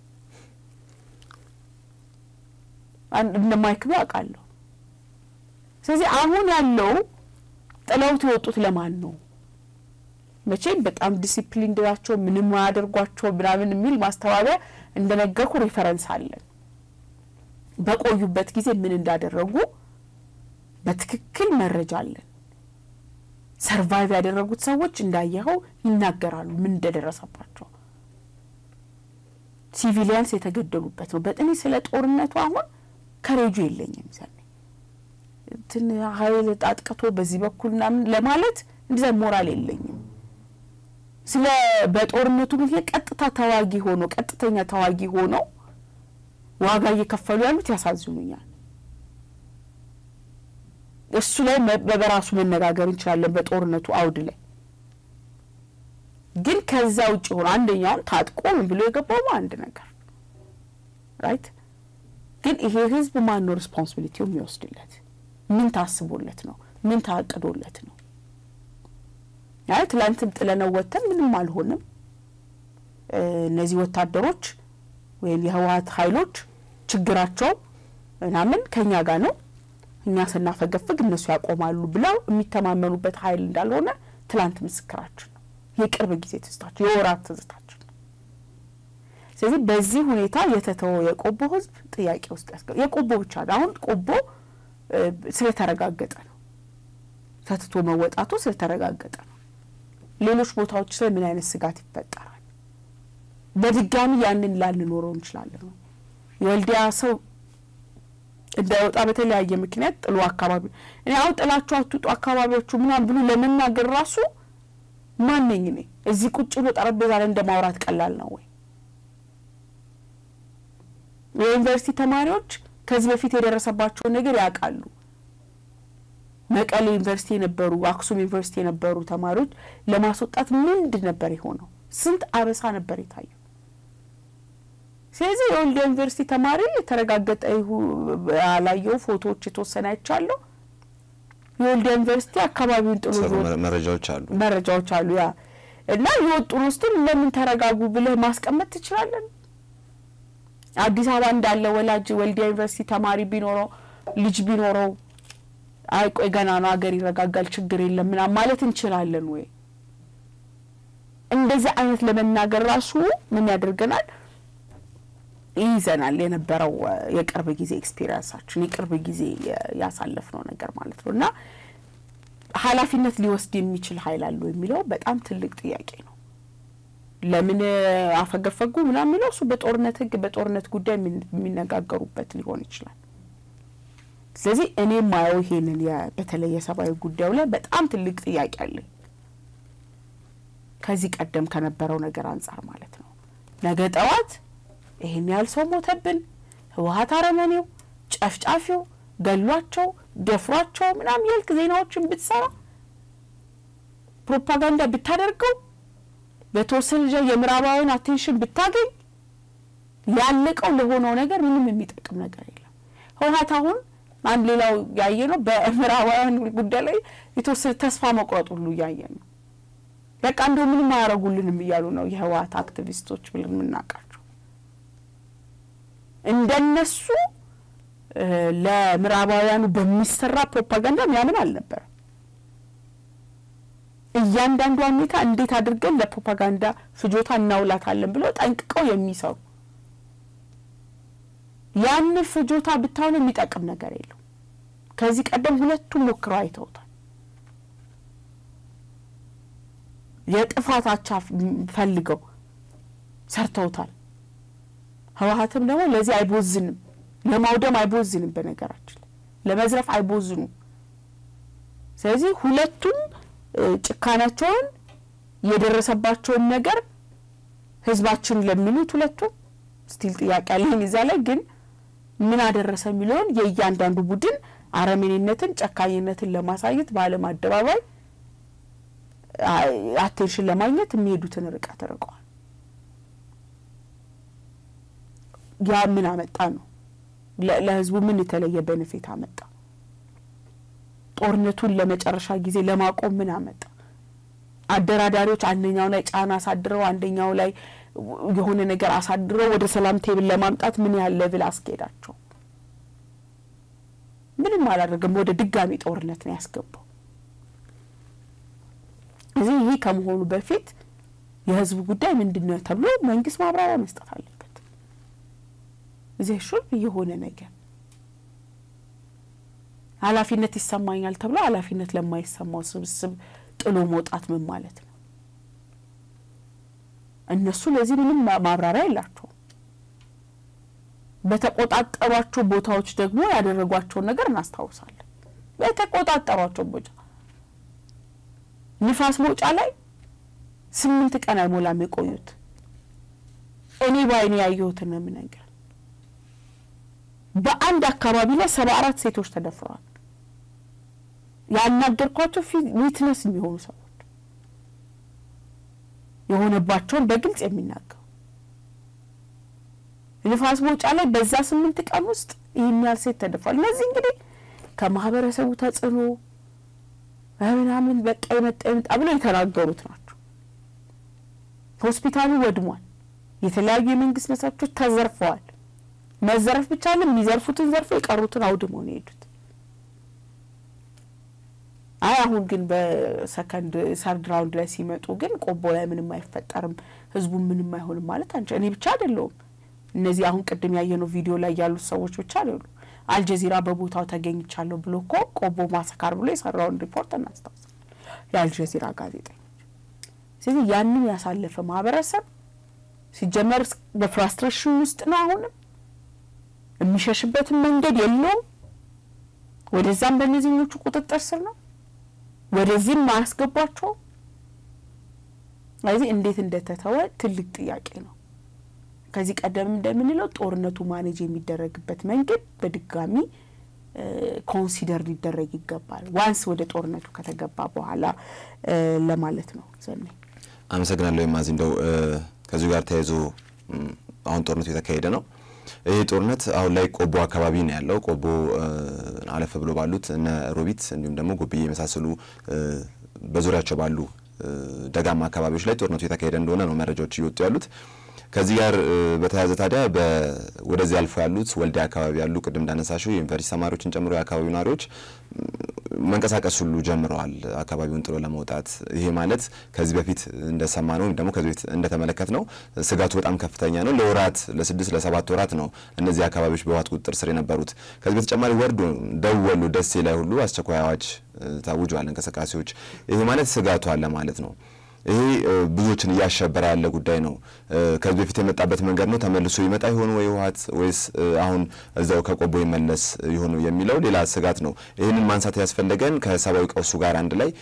እንደማይክዱ አውቃለሁ። ስለዚህ አሁን ያለው ጥለውት የወጡት ለማን ነው? መቼም በጣም ዲሲፕሊን ናቸው፣ ምንም አያደርጓቸው ምናምን የሚል ማስተባበያ እንደነገርኩ ሪፈረንስ አለን። በቆዩበት ጊዜ ምን እንዳደረጉ በትክክል መረጃ አለን። ሰርቫይቭ ያደረጉት ሰዎች እንዳየኸው ይናገራሉ ምን እንደደረሰባቸው። ሲቪሊያንስ የተገደሉበት ነው። በጥኔ ስለ ጦርነቱ አሁን ከሬጁ የለኝም ዘኔ እንትን ሀይል ጣጥቅቶ በዚህ በኩል ምናምን ለማለት እንደዛ ሞራል የለኝም። ስለ በጦርነቱ ምክንያት ቀጥታ ተዋጊ ሆኖ ቀጥተኛ ተዋጊ ሆነው ዋጋ እየከፈሉ ያሉት ያሳዝኑኛል። እሱ ላይ በራሱ መነጋገር እንችላለን። በጦርነቱ አውድ ላይ ግን ከዛ ውጭ ሆኖ አንደኛውን ታጥቆ ምን ብሎ የገባው አንድ ነገር ራይት። ግን ይሄ ህዝብ ማን ነው ሪስፖንሲቢሊቲው የሚወስድለት? ምን ታስቦለት ነው? ምን ታቅዶለት ነው? አይ ትላንትም ጥለነው ወጥተን ምንም አልሆንም። እነዚህ ወታደሮች ወይም የህወሀት ኃይሎች ችግራቸው ምናምን ከኛ ጋር ነው፣ እኛ ስናፈገፍግ እነሱ ያቆማሉ ብለው የሚተማመኑበት ኃይል እንዳልሆነ ትላንት ምስክራችን ነው። የቅርብ ጊዜ ትዝታችን፣ የወራት ትዝታችን ነው። ስለዚህ በዚህ ሁኔታ የተተወ የቆቦ ህዝብ ጥያቄ ውስጥ ያስገ የቆቦ ብቻ ነው። አሁን ቆቦ ስለተረጋገጠ ነው፣ ተትቶ መወጣቱ ስለተረጋገጠ ነው። ሌሎች ቦታዎች ላይ ምን አይነት ስጋት ይፈጠራል? በድጋሚ ያንን ላንኖረው እንችላለን። የወልዲያ ሰው እንዳይወጣ በተለያየ ምክንያት ጥሎ አካባቢ እኔ አሁን ጥላችሁ አትውጡ አካባቢዎቹ ምናምን ብሎ ለመናገር ራሱ ማነኝ እኔ? እዚህ ቁጭ ብሎ ጠረጴዛ ላይ እንደ ማውራት ቀላል ነው ወይ? የዩኒቨርሲቲ ተማሪዎች ከዚህ በፊት የደረሰባቸውን ነገር ያውቃሉ። መቀሌ ዩኒቨርሲቲ የነበሩ አክሱም ዩኒቨርሲቲ የነበሩ ተማሪዎች ለማስወጣት ምንድን ነበር የሆነው? ስንት አበሳ ነበር የታየው? ስለዚህ የወልዲያ ዩኒቨርሲቲ ተማሪ የተረጋገጠ ያላየው ፎቶዎች የተወሰነ አይቻለሁ። የወልዲያ ዩኒቨርሲቲ አካባቢውን ጥሎ መረጃዎች አሉ መረጃዎች አሉ ያ እና የወጡን ውስጥም ለምን ተረጋጉ ብለህ ማስቀመጥ ትችላለን። አዲስ አበባ እንዳለ ወላጅ ወልዲያ ዩኒቨርሲቲ ተማሪ ቢኖረው ልጅ ቢኖረው አይ ቆይ ገና ነው ሀገር ይረጋጋል ችግር የለም ምናምን ማለት እንችላለን ወይ? እንደዚህ አይነት ለመናገር ራሱ ምን ያደርገናል? ይይዘናል የነበረው የቅርብ ጊዜ ኤክስፒሪየንሳችን የቅርብ ጊዜ ያሳለፍነው ነገር ማለት ነው እና ኃላፊነት ሊወስድ የሚችል ኃይል አለው የሚለው በጣም ትልቅ ጥያቄ ነው። ለምን አፈገፈጉ ምናምን የሚለው እሱ በጦርነት ሕግ በጦርነት ጉዳይ የሚነጋገሩበት ሊሆን ይችላል። ስለዚህ እኔ ማየው ይሄንን በተለይ የሰብአዊ ጉዳዩ ላይ በጣም ትልቅ ጥያቄ አለኝ ከዚህ ቀደም ከነበረው ነገር አንጻር ማለት ነው። ነገ ጠዋት ይሄን ያህል ሰው ሞተብን፣ ህወሀት አረመኔው፣ ጨፍጫፊው ገሏቸው፣ ደፍሯቸው ምናምን ያልክ ዜናዎችን ብትሰራ ፕሮፓጋንዳ ብታደርገው በተወሰነ ደረጃ የምዕራባዊን አቴንሽን ብታገኝ ያለቀው ለሆነው ነገር ምንም የሚጠቅም ነገር የለም። ህወሀት አሁን አንድ ሌላው ያየ ነው። በምዕራባውያን ጉዳይ ላይ የተወሰነ ተስፋ መቁረጥ ሁሉ እያየን ነው። በቃ እንደው ምንም አያደርጉልንም እያሉ ነው የህወሀት አክቲቪስቶች ብለን የምናውቃቸው። እንደነሱ ለምዕራባውያኑ በሚሰራ ፕሮፓጋንዳ ሚያምን አልነበረም። እያንዳንዷን ሁኔታ እንዴት አድርገን ለፕሮፓጋንዳ ፍጆታ እናውላታለን ብለው ጠንቅቀው የሚሰሩ ያን ፍጆታ ብታሆን የሚጠቅም ነገር የለው። ከዚህ ቀደም ሁለቱም ሞክረው አይተውታል። የጥፋት አቻ ፈልገው ሰርተውታል። ህወሀትም ደግሞ ለዚህ አይቦዝንም፣ ለማውደም አይቦዝንም፣ በነገራችን ለመዝረፍ አይቦዝኑም። ስለዚህ ሁለቱም ጭካናቸውን የደረሰባቸውን ነገር ህዝባችን ለሚሉት ሁለቱም ስቲል ጥያቄ አለኝ እዛ ላይ ግን ምን አደረሰ የሚለውን የእያንዳንዱ ቡድን አረመኔነትን፣ ጨካኝነትን ለማሳየት በዓለም አደባባይ አቴንሽን ለማግኘት የሚሄዱትን ርቀት ርቀዋል። ያ ምን አመጣ ነው? ለህዝቡ ምን የተለየ ቤኔፊት አመጣ? ጦርነቱን ለመጨረሻ ጊዜ ለማቆም ምን አመጣ? አደራዳሪዎች አንደኛው ላይ ጫና አሳድረው አንደኛው ላይ የሆነ ነገር አሳድረው ወደ ሰላም ቴብል ለማምጣት ምን ያህል ሌቭል አስኬዳቸው? ምንም አላደረገም። ወደ ድጋሚ ጦርነት ነው ያስገባው። እዚህ ይህ ከመሆኑ በፊት የህዝቡ ጉዳይ ምንድን ነው ተብሎ መንግስት ማብራሪያ መስጠት አለበት። እዚህ ሹል የሆነ ነገር ኃላፊነት ይሰማኛል ተብሎ ኃላፊነት ለማይሰማው ስብስብ ጥሎ መውጣት ምን ማለት ነው? እነሱ ለዚህ ምንም ማብራሪያ የላቸውም። በተቆጣጠሯቸው ቦታዎች ደግሞ ያደረጓቸውን ነገር እናስታውሳለን። በተቆጣጠሯቸው ቦታ ንፋስ መውጫ ላይ ስምንት ቀን አይሞላም የቆዩት። እኔ በአይኔ ያየሁትን ነው የምነግርህ። በአንድ አካባቢ ላይ ሰባ አራት ሴቶች ተደፍረዋል። ያናገርኳቸው ዊትነስ የሚሆኑ ሰዎች የሆነባቸውን በግልጽ የሚናገሩ ንፋስ መውጫ ላይ በዛ ስምንት ቀን ውስጥ ይህን ያህል ሴት ተደፍሯል። እነዚህ እንግዲህ ከማህበረሰቡ ተጽዕኖ ምናምን በቃ የመጣ የመጣ ብለው የተናገሩት ናቸው። ሆስፒታሉ ወድሟል። የተለያዩ የመንግስት መሳቶች ተዘርፈዋል። መዘረፍ ብቻ ለም የሚዘርፉትን ዘርፈው የቀሩትን አውድመው ነው የሄዱት። አይ አሁን ግን በሰከንድ ሰርድ ራውንድ ላይ ሲመጡ ግን ቆቦ ላይ ምንም አይፈጠርም፣ ህዝቡ ምንም አይሆንም ማለት አንቺ እኔ ብቻ አይደለውም። እነዚህ አሁን ቅድም ያየነው ቪዲዮ ላይ ያሉት ሰዎች ብቻ አይደሉ። አልጀዚራ በቦታው ተገኝቻለሁ ብሎ እኮ ቆቦ ማሰካር ብሎ የሰራውን ሪፖርት እናስታውሳለን፣ የአልጀዚራ ጋዜጠኞች። ስለዚህ ያንን ያሳለፈ ማህበረሰብ ሲጀመር በፍራስትሬሽን ውስጥ ነው። አሁንም የሚሸሽበትን መንገድ የለውም። ወደዛም በእነዚህኞቹ ቁጥጥር ስር ነው፣ ወደዚህም አያስገቧቸው። ስለዚህ እንዴት እንደተተወ ትልቅ ጥያቄ ነው። ከዚህ ቀደም እንደምንለው ጦርነቱ ማኔጅ የሚደረግበት መንገድ በድጋሚ ኮንሲደር ሊደረግ ይገባል፣ ዋንስ ወደ ጦርነቱ ከተገባ በኋላ ለማለት ነው። ዘኔ አመሰግናለሁ። የማዚ እንደው ከዚሁ ጋር ተያይዞ አሁን ጦርነቱ የተካሄደ ነው። ይህ ጦርነት አሁን ላይ ቆቦ አካባቢ ነው ያለው። ቆቦ አለፍ ብሎ ባሉት እነ ሮቢት እንዲሁም ደግሞ ጎብዬ የመሳሰሉ በዙሪያቸው ባሉ ደጋማ አካባቢዎች ላይ ጦርነቱ የተካሄደ እንደሆነ ነው መረጃዎች እየወጡ ያሉት። ከዚህ ጋር በተያያዘ ታዲያ ወደዚህ አልፎ ያሉት ወልዲያ አካባቢ ያሉ ቅድም እንዳነሳሹ የዩኒቨርሲቲ ተማሪዎችን ጨምሮ የአካባቢው ነዋሪዎች መንቀሳቀስ ሁሉ ጀምረዋል አካባቢውን ጥሎ ለመውጣት። ይሄ ማለት ከዚህ በፊት እንደሰማ ነው ወይም ደግሞ ከዚህ በፊት እንደተመለከት ነው ስጋቱ በጣም ከፍተኛ ነው። ለወራት ለስድስት ለሰባት ወራት ነው እነዚህ አካባቢዎች በህወሓት ቁጥጥር ስር የነበሩት። ከዚህ በተጨማሪ ወርዶ ደቡብ ወሎ ደሴ ላይ ሁሉ አስቸኳይ አዋጅ ታውጇል እንቅስቃሴዎች። ይሄ ማለት ስጋቱ አለ ማለት ነው። ይሄ ብዙዎችን እያሸበረ ያለ ጉዳይ ነው። ከዚህ በፊት የመጣበት መንገድ ነው ተመልሶ ይመጣ ይሆን ወይ ህወሓት ወይስ አሁን እዛው ከቆቦ ይመለስ ይሆኑ የሚለው ሌላ ስጋት ነው። ይህንን ማንሳት ያስፈለገን ከሰብአዊ ቀውሱ ጋር አንድ ላይ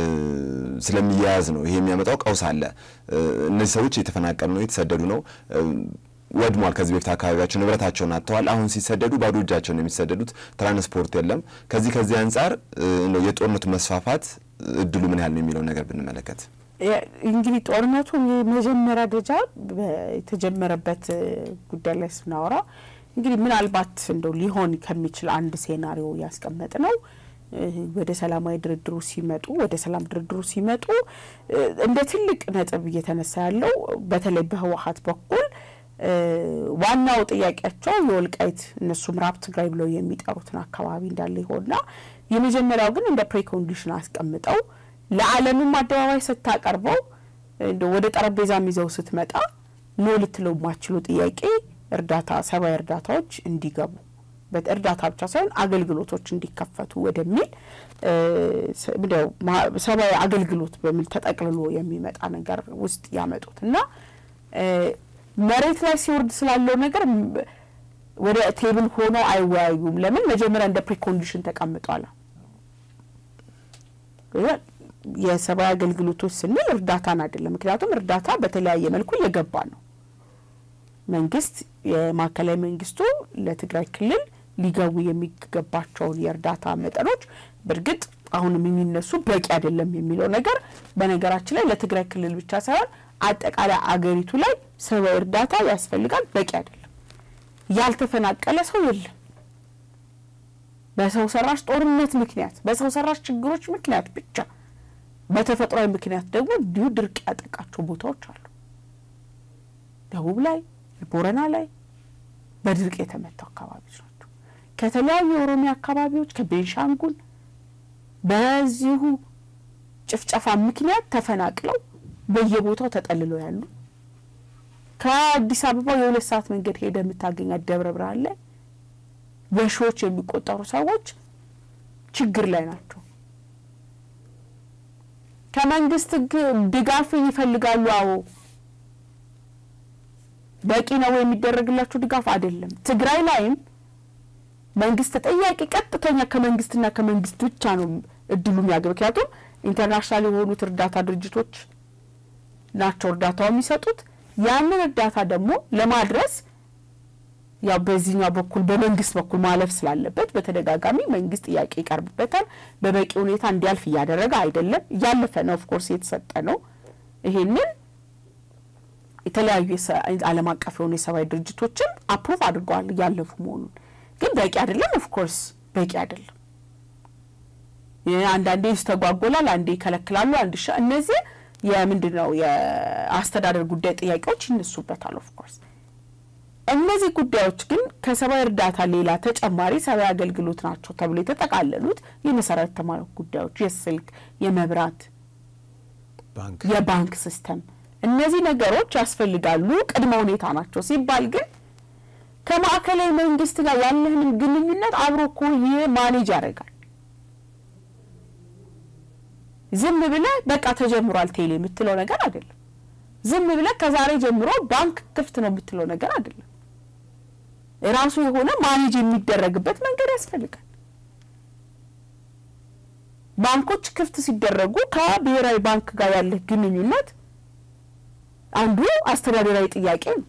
ስለሚያያዝ ነው። ይሄ የሚያመጣው ቀውስ አለ። እነዚህ ሰዎች እየተፈናቀሉ ነው፣ የተሰደዱ ነው ወድሟል። ከዚህ በፊት አካባቢያቸው ንብረታቸውን አጥተዋል። አሁን ሲሰደዱ ባዶ እጃቸውን የሚሰደዱት ትራንስፖርት የለም። ከዚህ ከዚህ አንጻር የጦርነቱ መስፋፋት እድሉ ምን ያህል ነው የሚለውን ነገር ብንመለከት እንግዲህ ጦርነቱ የመጀመሪያ ደረጃ የተጀመረበት ጉዳይ ላይ ስናወራ እንግዲህ ምናልባት እንደው ሊሆን ከሚችል አንድ ሴናሪዮ ያስቀመጥ ነው ወደ ሰላማዊ ድርድሩ ሲመጡ ወደ ሰላም ድርድሩ ሲመጡ እንደ ትልቅ ነጥብ እየተነሳ ያለው በተለይ በህወሓት በኩል ዋናው ጥያቄያቸው የወልቃይት እነሱ ምዕራብ ትግራይ ብለው የሚጠሩትን አካባቢ እንዳለ ይሆንና የመጀመሪያው ግን እንደ ፕሬኮንዲሽን አስቀምጠው ለዓለምም አደባባይ ስታቀርበው ወደ ጠረጴዛም ይዘው ስትመጣ ኖ ልትለው የማችሉ ጥያቄ እርዳታ ሰብአዊ እርዳታዎች እንዲገቡ እርዳታ ብቻ ሳይሆን አገልግሎቶች እንዲከፈቱ ወደሚል ሰብአዊ አገልግሎት በሚል ተጠቅልሎ የሚመጣ ነገር ውስጥ ያመጡት እና መሬት ላይ ሲወርድ ስላለው ነገር ወደ ቴብል ሆኖ አይወያዩም። ለምን መጀመሪያ እንደ ፕሪኮንዲሽን ተቀምጧል። የሰብአዊ አገልግሎቶች ስንል እርዳታን አይደለም። ምክንያቱም እርዳታ በተለያየ መልኩ እየገባ ነው። መንግስት የማዕከላዊ መንግስቱ ለትግራይ ክልል ሊገቡ የሚገባቸውን የእርዳታ መጠኖች በእርግጥ አሁንም የሚነሱ በቂ አይደለም የሚለው ነገር በነገራችን ላይ ለትግራይ ክልል ብቻ ሳይሆን አጠቃላይ አገሪቱ ላይ ሰብአዊ እርዳታ ያስፈልጋል። በቂ አይደለም። ያልተፈናቀለ ሰው የለም። በሰው ሰራሽ ጦርነት ምክንያት፣ በሰው ሰራሽ ችግሮች ምክንያት ብቻ በተፈጥሯዊ ምክንያት ደግሞ እንዲሁ ድርቅ ያጠቃቸው ቦታዎች አሉ። ደቡብ ላይ፣ ቦረና ላይ በድርቅ የተመቱ አካባቢዎች ናቸው። ከተለያዩ የኦሮሚያ አካባቢዎች ከቤንሻንጉል በዚሁ ጭፍጨፋ ምክንያት ተፈናቅለው በየቦታው ተጠልለው ያሉ ከአዲስ አበባ የሁለት ሰዓት መንገድ ሄደ የምታገኛት ደብረ ብርሃን ላይ በሺዎች የሚቆጠሩ ሰዎች ችግር ላይ ናቸው። ከመንግስት ድጋፍ ይፈልጋሉ። አዎ በቂ ነው የሚደረግላቸው ድጋፍ አይደለም። ትግራይ ላይም መንግስት ተጠያቂ ቀጥተኛ ከመንግስትና ከመንግስት ብቻ ነው እድሉ የሚያገኝ። ምክንያቱም ኢንተርናሽናል የሆኑት እርዳታ ድርጅቶች ናቸው እርዳታው የሚሰጡት። ያንን እርዳታ ደግሞ ለማድረስ ያው በዚህኛው በኩል በመንግስት በኩል ማለፍ ስላለበት በተደጋጋሚ መንግስት ጥያቄ ይቀርብበታል። በበቂ ሁኔታ እንዲያልፍ እያደረገ አይደለም። እያለፈ ነው፣ ኦፍኮርስ የተሰጠ ነው። ይሄንን የተለያዩ ዓለም አቀፍ የሆኑ የሰብአዊ ድርጅቶችም አፕሩቭ አድርገዋል እያለፉ መሆኑን። ግን በቂ አይደለም፣ ኦፍኮርስ በቂ አይደለም። አንዳንዴ ይስተጓጎላል፣ አንዴ ይከለክላሉ፣ አንድ ሻ እነዚህ የምንድን ነው የአስተዳደር ጉዳይ ጥያቄዎች ይነሱበታል ኦፍኮርስ እነዚህ ጉዳዮች ግን ከሰብአዊ እርዳታ ሌላ ተጨማሪ ሰብአዊ አገልግሎት ናቸው ተብሎ የተጠቃለሉት የመሰረተ ልማት ጉዳዮች፣ የስልክ፣ የመብራት፣ የባንክ ሲስተም እነዚህ ነገሮች ያስፈልጋሉ፣ ቅድመ ሁኔታ ናቸው ሲባል ግን ከማዕከላዊ መንግስት ጋር ያለህንም ግንኙነት አብሮ እኮ ይህ ማኔጅ ያደርጋል። ዝም ብለህ በቃ ተጀምሯል ቴሌ የምትለው ነገር አይደለም። ዝም ብለህ ከዛሬ ጀምሮ ባንክ ክፍት ነው የምትለው ነገር አይደለም። ራሱ የሆነ ማኔጅ የሚደረግበት መንገድ ያስፈልጋል። ባንኮች ክፍት ሲደረጉ ከብሔራዊ ባንክ ጋር ያለህ ግንኙነት አንዱ አስተዳደራዊ ጥያቄ ነው።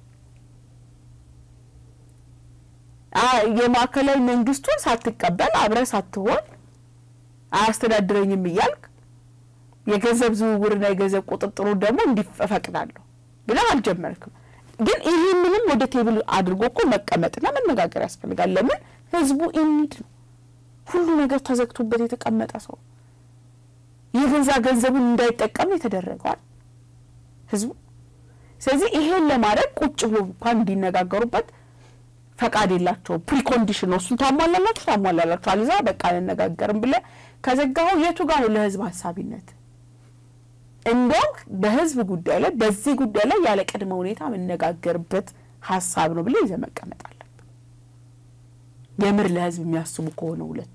የማዕከላዊ መንግስቱን ሳትቀበል አብረህ ሳትሆን አያስተዳድረኝም እያልክ የገንዘብ ዝውውርና የገንዘብ ቁጥጥሩ ደግሞ እንዲፈቅዳለሁ ብለህ አልጀመርክም። ግን ይህንንም ወደ ቴብል አድርጎ እኮ መቀመጥና መነጋገር ያስፈልጋል። ለምን ህዝቡ ኢኒድ ነው። ሁሉ ነገር ተዘግቶበት የተቀመጠ ሰው የገዛ ገንዘቡን እንዳይጠቀም የተደረገዋል ህዝቡ። ስለዚህ ይሄን ለማድረግ ቁጭ ብሎ እንኳን እንዲነጋገሩበት ፈቃድ የላቸውም። ፕሪኮንዲሽን ነው። እሱን ታሟላላችሁ ታሟላላችሁ፣ አልዛ በቃ አንነጋገርም ብለህ ከዘጋኸው የቱ ጋር ነው ለህዝብ ሀሳቢነት? እንደውም በህዝብ ጉዳይ ላይ በዚህ ጉዳይ ላይ ያለ ቅድመ ሁኔታ መነጋገርበት ሀሳብ ነው ብለህ ይዘህ መቀመጥ አለብህ። የምር ለህዝብ የሚያስቡ ከሆነ ሁለቱ።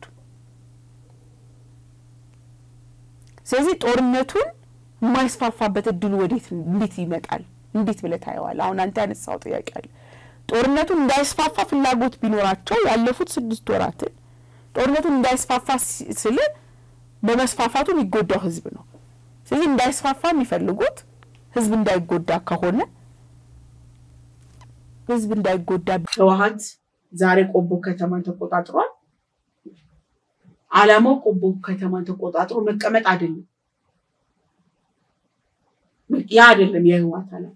ስለዚህ ጦርነቱን የማይስፋፋበት እድሉ ወዴት እንዴት ይመጣል? እንዴት ብለህ ታየዋል? አሁን አንተ ያነሳው ጥያቄ አለ። ጦርነቱን እንዳይስፋፋ ፍላጎት ቢኖራቸው ያለፉት ስድስት ወራትን ጦርነቱን እንዳይስፋፋ ስል በመስፋፋቱ የሚጎዳው ህዝብ ነው። ስለዚህ እንዳይስፋፋ የሚፈልጉት ህዝብ እንዳይጎዳ ከሆነ ህዝብ እንዳይጎዳ ህወሀት ዛሬ ቆቦ ከተማን ተቆጣጥሯል። አላማው ቆቦ ከተማን ተቆጣጥሮ መቀመጥ አይደለም። ያ አይደለም የህወሀት አላማ።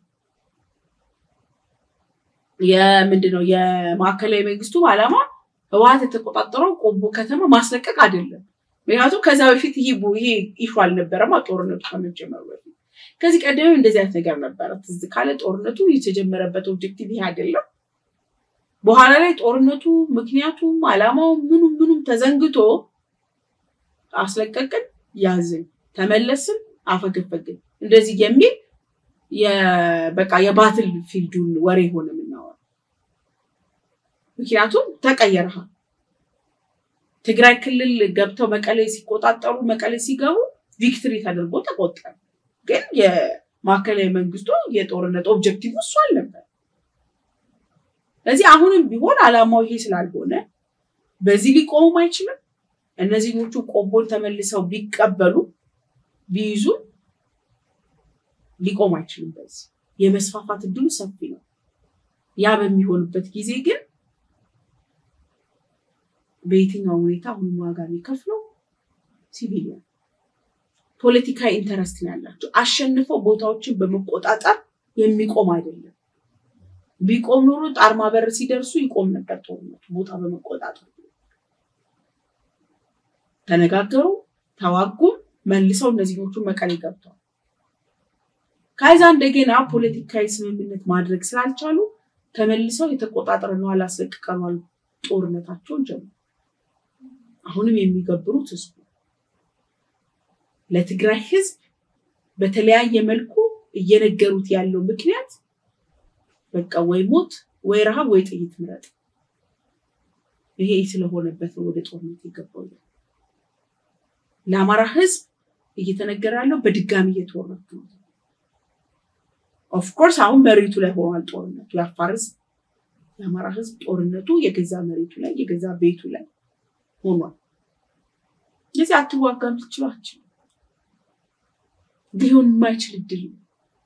የምንድነው የማዕከላዊ መንግስቱ አላማ ህወሀት የተቆጣጠረው ቆቦ ከተማ ማስለቀቅ አይደለም። ምክንያቱም ከዛ በፊት ይሄ ይሄ ኢሹ አልነበረማ ጦርነቱ ከመጀመሩ በፊት። ከዚህ ቀደምም እንደዚህ አይነት ነገር ነበረ። ትዝ ካለ ጦርነቱ የተጀመረበት ኦብጀክቲቭ ይሄ አይደለም። በኋላ ላይ ጦርነቱ ምክንያቱም አላማው ምኑም ምኑም ተዘንግቶ አስለቀቅን፣ ያዝን፣ ተመለስን፣ አፈገፈግን እንደዚህ የሚል በቃ የባትል ፊልዱን ወሬ ሆነ የምናወራው። ምክንያቱም ተቀየረሃል። ትግራይ ክልል ገብተው መቀሌ ሲቆጣጠሩ መቀሌ ሲገቡ ቪክትሪ ተደርጎ ተቆጠረ። ግን የማዕከላዊ መንግስቱ የጦርነት ኦብጀክቲቭ እሱ አልነበር። ስለዚህ አሁንም ቢሆን አላማው ይሄ ስላልሆነ በዚህ ሊቆሙም አይችልም። እነዚህኞቹ ቆቦን ተመልሰው ቢቀበሉ ቢይዙ ሊቆም አይችልም። በዚህ የመስፋፋት እድሉ ሰፊ ነው። ያ በሚሆንበት ጊዜ ግን በየትኛው ሁኔታ አሁንም ዋጋ የሚከፍለው ሲቪሊያን ፖለቲካዊ ኢንተረስት ነው ያላቸው። አሸንፈው ቦታዎችን በመቆጣጠር የሚቆም አይደለም። ቢቆም ኖሮ ጣርማ በር ሲደርሱ ይቆም ነበር ጦርነቱ ቦታ በመቆጣጠር ተነጋገሩ፣ ተዋጉም፣ መልሰው እነዚህኞቹ መቀሌ ገብተዋል። ከዛ እንደገና ፖለቲካዊ ስምምነት ማድረግ ስላልቻሉ ተመልሰው የተቆጣጠርነዋል አስለቅቀነዋል ጦርነታቸውን ጀመሩ። አሁንም የሚገብሩት ህዝቡ ለትግራይ ህዝብ በተለያየ መልኩ እየነገሩት ያለው ምክንያት በቃ ወይ ሞት ወይ ረሃብ ወይ ጥይት ምረጥ። ይሄ ስለሆነበት ነው ወደ ጦርነት የገባው። ለአማራ ህዝብ እየተነገረ ያለው በድጋሚ እየተወረቱ ነው። ኦፍኮርስ አሁን መሬቱ ላይ ሆኗል ጦርነቱ። የአፋር ህዝብ የአማራ ህዝብ ጦርነቱ የገዛ መሬቱ ላይ የገዛ ቤቱ ላይ ሆኗል። ስለዚህ አትዋጋም ልትችሏቸው ሊሆን የማይችል እድል ነው።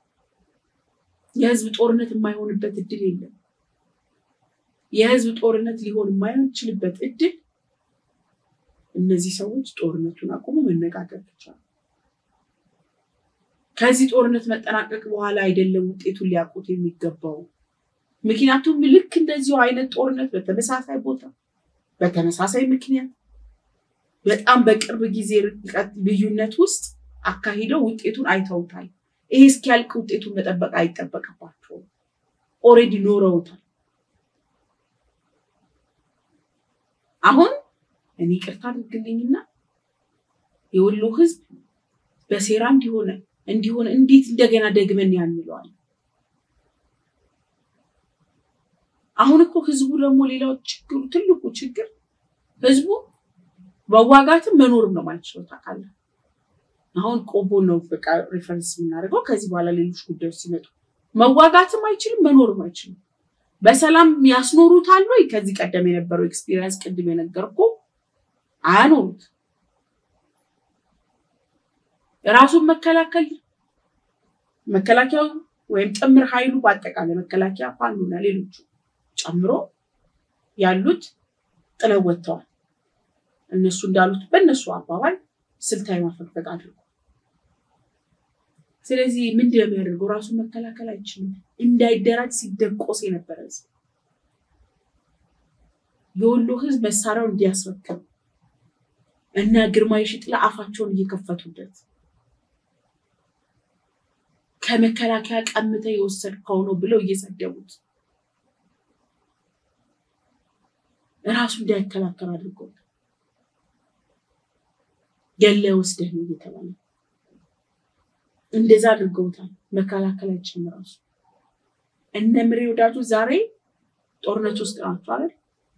የህዝብ ጦርነት የማይሆንበት እድል የለም። የህዝብ ጦርነት ሊሆን የማይችልበት እድል እነዚህ ሰዎች ጦርነቱን አቁሞ መነጋገር ብቻ ነው። ከዚህ ጦርነት መጠናቀቅ በኋላ አይደለም ውጤቱን ሊያውቁት የሚገባው። ምክንያቱም ልክ እንደዚሁ አይነት ጦርነት በተመሳሳይ ቦታ በተመሳሳይ ምክንያት በጣም በቅርብ ጊዜ ርቀት ልዩነት ውስጥ አካሂደው ውጤቱን አይተውታል። ይሄ እስኪያልቅ ውጤቱን መጠበቅ አይጠበቅባቸውም። ኦሬዲ ኖረውታል። አሁን እኔ ቅርታ አድርግልኝና የወሎ ህዝብ በሴራ እንዲሆነ እንዲሆነ እንዴት እንደገና ደግመን ያንለዋል? አሁን እኮ ህዝቡ ደግሞ ሌላው ችግሩ ትልቁ ችግር ህዝቡ መዋጋትም መኖርም ነው ማይችለው ታውቃለህ። አሁን ቆቦ ነው በቃ ሬፈረንስ የምናደርገው። ከዚህ በኋላ ሌሎች ጉዳዮች ሲመጡ መዋጋትም አይችልም መኖርም አይችልም። በሰላም ያስኖሩታል ወይ? ከዚህ ቀደም የነበረው ኤክስፒሪየንስ ቅድም የነገርኩ አያኖሩት። ራሱን መከላከል መከላከያው ወይም ጥምር ኃይሉ በአጠቃላይ መከላከያ ፋኖና ሌሎቹ ጨምሮ ያሉት ጥለው ወጥተዋል። እነሱ እንዳሉት በእነሱ አባባል ስልታዊ ማፈግፈግ አድርጎ ስለዚህ ምንድን ነው የሚያደርገው? ራሱን መከላከል አይችልም። እንዳይደራጅ ሲደቆስ የነበረ ህዝብ የወሎ ህዝብ መሳሪያውን እንዲያስረክብ እና ግርማዊ ሽጥላ አፋቸውን እየከፈቱበት ከመከላከያ ቀምተ የወሰድከው ነው ብለው እየሰደቡት ራሱ እንዳይከላከል አድርጎት ገለ ወስደህ ነው እየተባለ እንደዛ አድርገውታል። መከላከል አይችልም ራሱ። እነ ምሬ ወዳጁ ዛሬ ጦርነት ውስጥ ናቸው አይደል?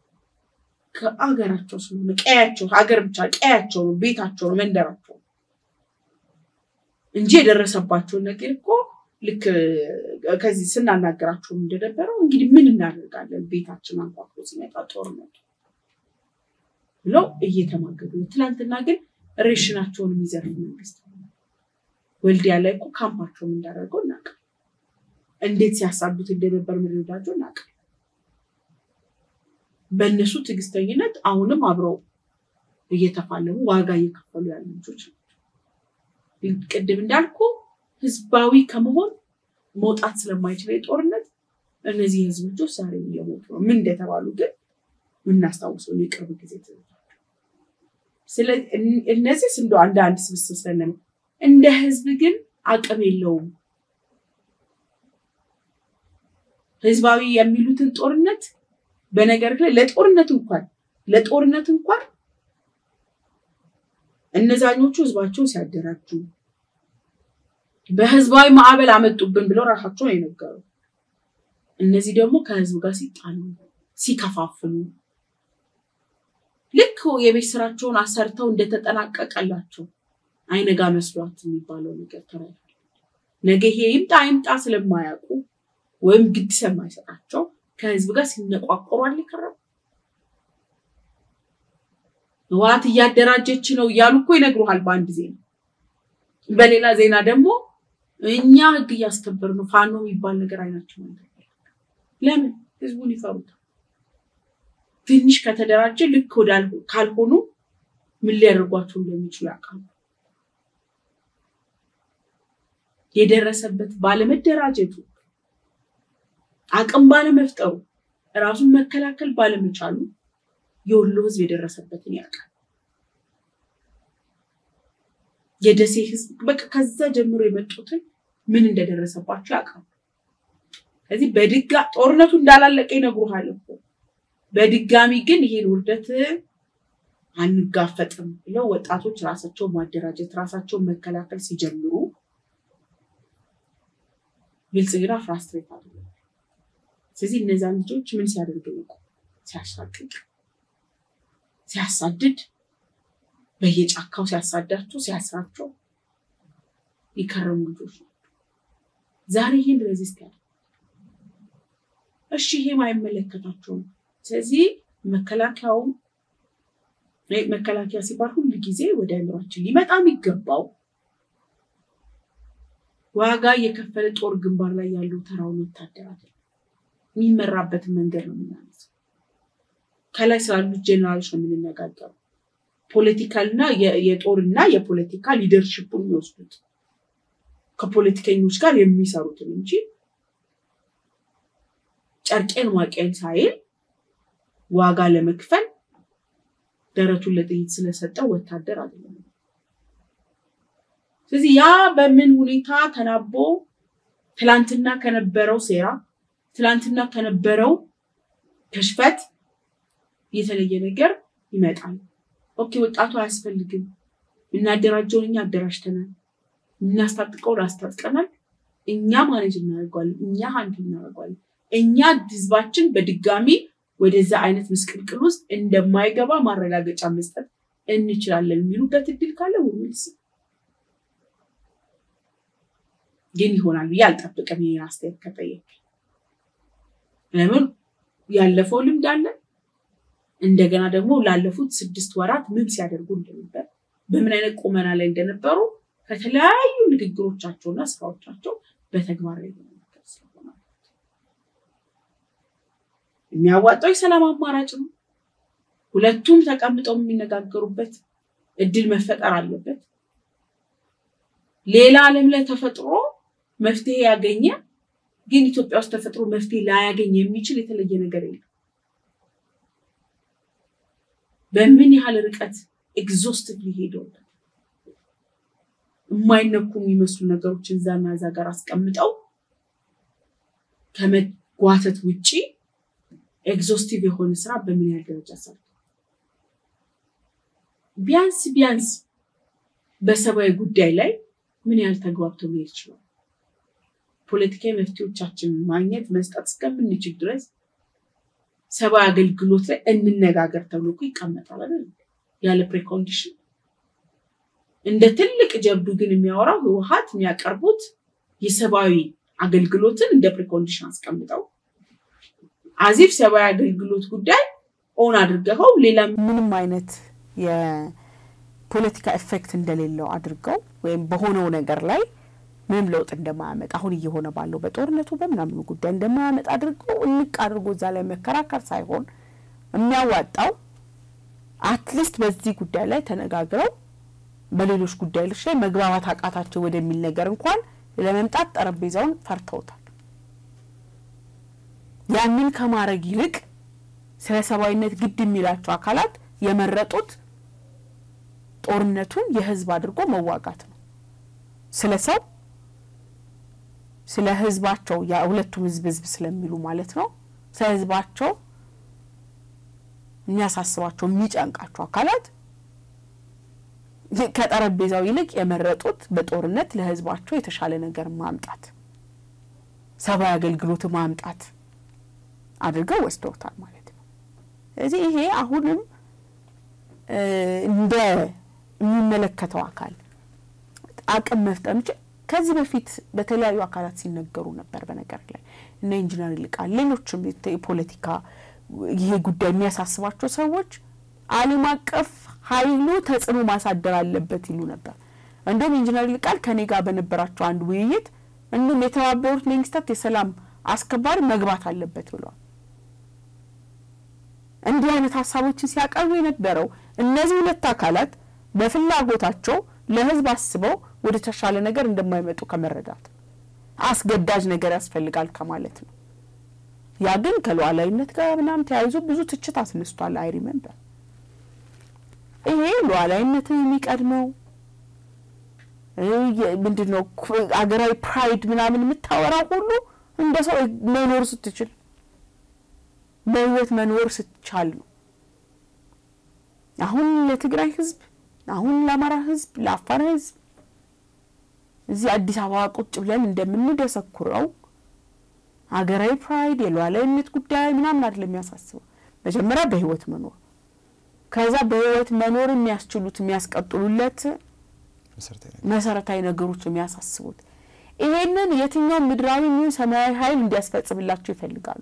ከአገራቸው ስለሆነ ቀያቸው ሀገር ብቻ ቀያቸው ነው፣ ቤታቸው ነው፣ መንደራቸው ነው እንጂ የደረሰባቸውን ነገር እኮ ልክ ከዚህ ስናናገራቸው እንደነበረው እንግዲህ ምን እናደርጋለን ቤታችን አንኳኩቶ ሲመጣ ጦርነቱ ብለው እየተማገዱ ነው። ትናንትና ግን ሬሽናቸውን የሚዘርፍ መንግስት ወልዲያ ላይ እኮ ካምፓቸውን እንዳደረገው እናውቃለን። እንዴት ሲያሳዱት እንደነበር ምንወዳቸው እናውቃለን። በእነሱ ትዕግስተኝነት አሁንም አብረው እየተፋለሙ ዋጋ እየከፈሉ ያሉ ልጆች ናቸው። ቅድም እንዳልኩ ህዝባዊ ከመሆን መውጣት ስለማይችል የጦርነት እነዚህ የህዝብ ልጆች ዛሬ እየሞቱ ነው። ምን እንደተባሉ ግን የምናስታውሰው የቅርብ ጊዜ እነዚህ እንደ አንድ አንድ ስብስብ ስለነ እንደ ህዝብ ግን አቅም የለውም። ህዝባዊ የሚሉትን ጦርነት በነገር ላይ ለጦርነት እንኳን ለጦርነት እንኳን እነዛኞቹ ህዝባቸውን ሲያደራጁ በህዝባዊ ማዕበል አመጡብን ብለው ራሳቸውን የነገሩ እነዚህ ደግሞ ከህዝብ ጋር ሲጣሉ ሲከፋፍሉ ልክ የቤት ስራቸውን አሰርተው እንደተጠናቀቀላቸው አይነጋ መስሏት የሚባለው ነገር ተረዳል። ነገ ይሄ ይምጣ አይምጣ ስለማያውቁ ወይም ግድ ስለማይሰጣቸው ከህዝብ ጋር ሲነቋቆሩ አለ ከረሙ። ህወሓት እያደራጀች ነው እያሉ እኮ ይነግሩሃል በአንድ ዜና። በሌላ ዜና ደግሞ እኛ ህግ እያስከበር ነው ፋኖ የሚባል ነገር አይናቸው ነገር ለምን ህዝቡን ይፈሩታል። ትንሽ ከተደራጀ ልክ ወዳል ካልሆኑ ምን ሊያደርጓቸው እንደሚችሉ ያውቃሉ። የደረሰበት ባለመደራጀቱ አቅም ባለመፍጠሩ ራሱን መከላከል ባለመቻሉ የወሎ ህዝብ የደረሰበትን ያውቃል። የደሴ ህዝብ በቃ ከዛ ጀምሮ የመጡትን ምን እንደደረሰባቸው ያውቃሉ። ከዚህ በድጋ ጦርነቱ እንዳላለቀ ይነግሩሃል እኮ በድጋሚ ግን ይሄን ውርደት አንጋፈጥም ብለው ወጣቶች ራሳቸውን ማደራጀት ራሳቸውን መከላከል ሲጀምሩ ብልጽግና ፍራስትሬት አድርገ ስለዚህ እነዛን ልጆች ምን ሲያደርግ ነው? ሲያሳቅቅ፣ ሲያሳድድ፣ በየጫካው ሲያሳዳቸው፣ ሲያስራቸው የከረሙ ልጆች ናቸው። ዛሬ ይህን ሬዚስት ያለ እሺ፣ ይሄም አይመለከታቸውም። ስለዚህ መከላከያውም መከላከያ ሲባል ሁል ጊዜ ወደ አእምሯችን ሊመጣ የሚገባው ዋጋ የከፈለ ጦር ግንባር ላይ ያለው ተራውን ወታደር አይደለም። የሚመራበትን መንገድ ነው የምናነሳው። ከላይ ስላሉት ጄኔራሎች ነው የምንነጋገረው። ፖለቲካልና የጦርና የፖለቲካ ሊደርሽፑን የሚወስዱት ከፖለቲከኞች ጋር የሚሰሩትን እንጂ ጨርቄን ዋቄን ሳይል ዋጋ ለመክፈል ደረቱን ለጥይት ስለሰጠው ወታደር አይደለም። ስለዚህ ያ በምን ሁኔታ ተናቦ ትላንትና ከነበረው ሴራ ትላንትና ከነበረው ክሽፈት የተለየ ነገር ይመጣል። ኦኬ ወጣቱ አያስፈልግም፣ እናደራጀውን እኛ አደራጅተናል፣ እናስታጥቀውን አስታጥቀናል፣ እኛ ማኔጅ እናደርገዋለን፣ እኛ ሀንድ እናደርገዋለን፣ እኛ ህዝባችን በድጋሚ ወደዛ አይነት ምስቅልቅል ውስጥ እንደማይገባ ማረጋገጫ መስጠት እንችላለን የሚሉበት እድል ካለ ውልስ ግን ይሆናል ብዬ አልጠብቅም። ይሄን አስተያየት ከጠየቅ ለምን ያለፈው ልምድ አለ። እንደገና ደግሞ ላለፉት ስድስት ወራት ምን ሲያደርጉ እንደነበር በምን አይነት ቁመና ላይ እንደነበሩ ከተለያዩ ንግግሮቻቸውና ስራዎቻቸው በተግባር ላይ መመልከት ስለሆነ የሚያዋጣው የሰላም አማራጭ ነው። ሁለቱም ተቀምጠው የሚነጋገሩበት እድል መፈጠር አለበት። ሌላ ዓለም ላይ ተፈጥሮ መፍትሄ ያገኘ ግን ኢትዮጵያ ውስጥ ተፈጥሮ መፍትሄ ላያገኝ የሚችል የተለየ ነገር የለም። በምን ያህል ርቀት ኤግዞስቲቭሊ ሄደው የማይነኩ የሚመስሉ ነገሮችን እዛና እዛ ጋር አስቀምጠው ከመጓተት ውጪ ኤግዞስቲቭ የሆነ ስራ በምን ያህል ደረጃ ሰርተው ቢያንስ ቢያንስ በሰብአዊ ጉዳይ ላይ ምን ያህል ተግባብተው መሄድ ይችላል? ፖለቲካዊ መፍትሄዎቻችንን ማግኘት መስጠት እስከምንችል ድረስ ሰብአዊ አገልግሎት ላይ እንነጋገር ተብሎ እኮ ይቀመጣል አይደል? ያለ ፕሪኮንዲሽን እንደ ትልቅ ጀብዱ ግን የሚያወራው ህወሓት የሚያቀርቡት የሰብአዊ አገልግሎትን እንደ ፕሪኮንዲሽን አስቀምጠው አዚፍ ሰብአዊ አገልግሎት ጉዳይ ኦን አድርገኸው ሌላ ምንም አይነት የፖለቲካ ኤፌክት እንደሌለው አድርገው ወይም በሆነው ነገር ላይ ምንም ለውጥ እንደማያመጣ አሁን እየሆነ ባለው በጦርነቱ በምናምኑ ጉዳይ እንደማያመጣ አድርገው እንቅ አድርጎ እዛ ላይ መከራከር ሳይሆን የሚያዋጣው አትሊስት በዚህ ጉዳይ ላይ ተነጋግረው በሌሎች ጉዳዮች ላይ መግባባት አቃታቸው ወደሚል ነገር እንኳን ለመምጣት ጠረጴዛውን ፈርተውታል። ያንን ከማድረግ ይልቅ ስለ ሰብአዊነት ግድ የሚላቸው አካላት የመረጡት ጦርነቱን የህዝብ አድርጎ መዋጋት ነው። ስለ ሰው ስለ ህዝባቸው ሁለቱም ህዝብ ህዝብ ስለሚሉ ማለት ነው። ስለ ህዝባቸው የሚያሳስባቸው የሚጨንቃቸው አካላት ከጠረጴዛው ይልቅ የመረጡት በጦርነት ለህዝባቸው የተሻለ ነገር ማምጣት፣ ሰብአዊ አገልግሎት ማምጣት አድርገው ወስደውታል ማለት ነው። ስለዚህ ይሄ አሁንም እንደ የሚመለከተው አካል አቅም መፍጠር እንችል ከዚህ በፊት በተለያዩ አካላት ሲነገሩ ነበር። በነገር ላይ እነ ኢንጂነር ይልቃል፣ ሌሎችም የፖለቲካ ይሄ ጉዳይ የሚያሳስባቸው ሰዎች ዓለም አቀፍ ኃይሉ ተጽዕኖ ማሳደር አለበት ይሉ ነበር። እንዲሁም ኢንጂነር ይልቃል ከኔ ጋር በነበራቸው አንድ ውይይት እንዲሁም የተባበሩት መንግስታት የሰላም አስከባሪ መግባት አለበት ብለዋል። እንዲህ አይነት ሀሳቦችን ሲያቀርቡ የነበረው እነዚህ ሁለት አካላት በፍላጎታቸው ለህዝብ አስበው ወደ ተሻለ ነገር እንደማይመጡ ከመረዳት አስገዳጅ ነገር ያስፈልጋል ከማለት ነው። ያ ግን ከሉዓላዊነት ጋር ምናምን ተያይዞ ብዙ ትችት አስነስቷል። አይ ሪመምበር ይሄ ሉዓላዊነትን የሚቀድመው ምንድን ነው አገራዊ ፕራይድ ምናምን የምታወራው ሁሉ እንደ ሰው መኖር ስትችል በህይወት መኖር ስትቻል ነው። አሁን ለትግራይ ህዝብ፣ አሁን ለአማራ ህዝብ፣ ለአፋር ህዝብ እዚህ አዲስ አበባ ቁጭ ብለን እንደምንደሰኩረው ሀገራዊ ፕራይድ የሉዓላዊነት ጉዳይ ምናምን አይደለም የሚያሳስበው። መጀመሪያ በህይወት መኖር፣ ከዛ በህይወት መኖር የሚያስችሉት የሚያስቀጥሉለት መሰረታዊ ነገሮች የሚያሳስቡት ይሄንን የትኛው ምድራዊ የሚሆን ሰማያዊ ኃይል እንዲያስፈጽምላቸው ይፈልጋሉ።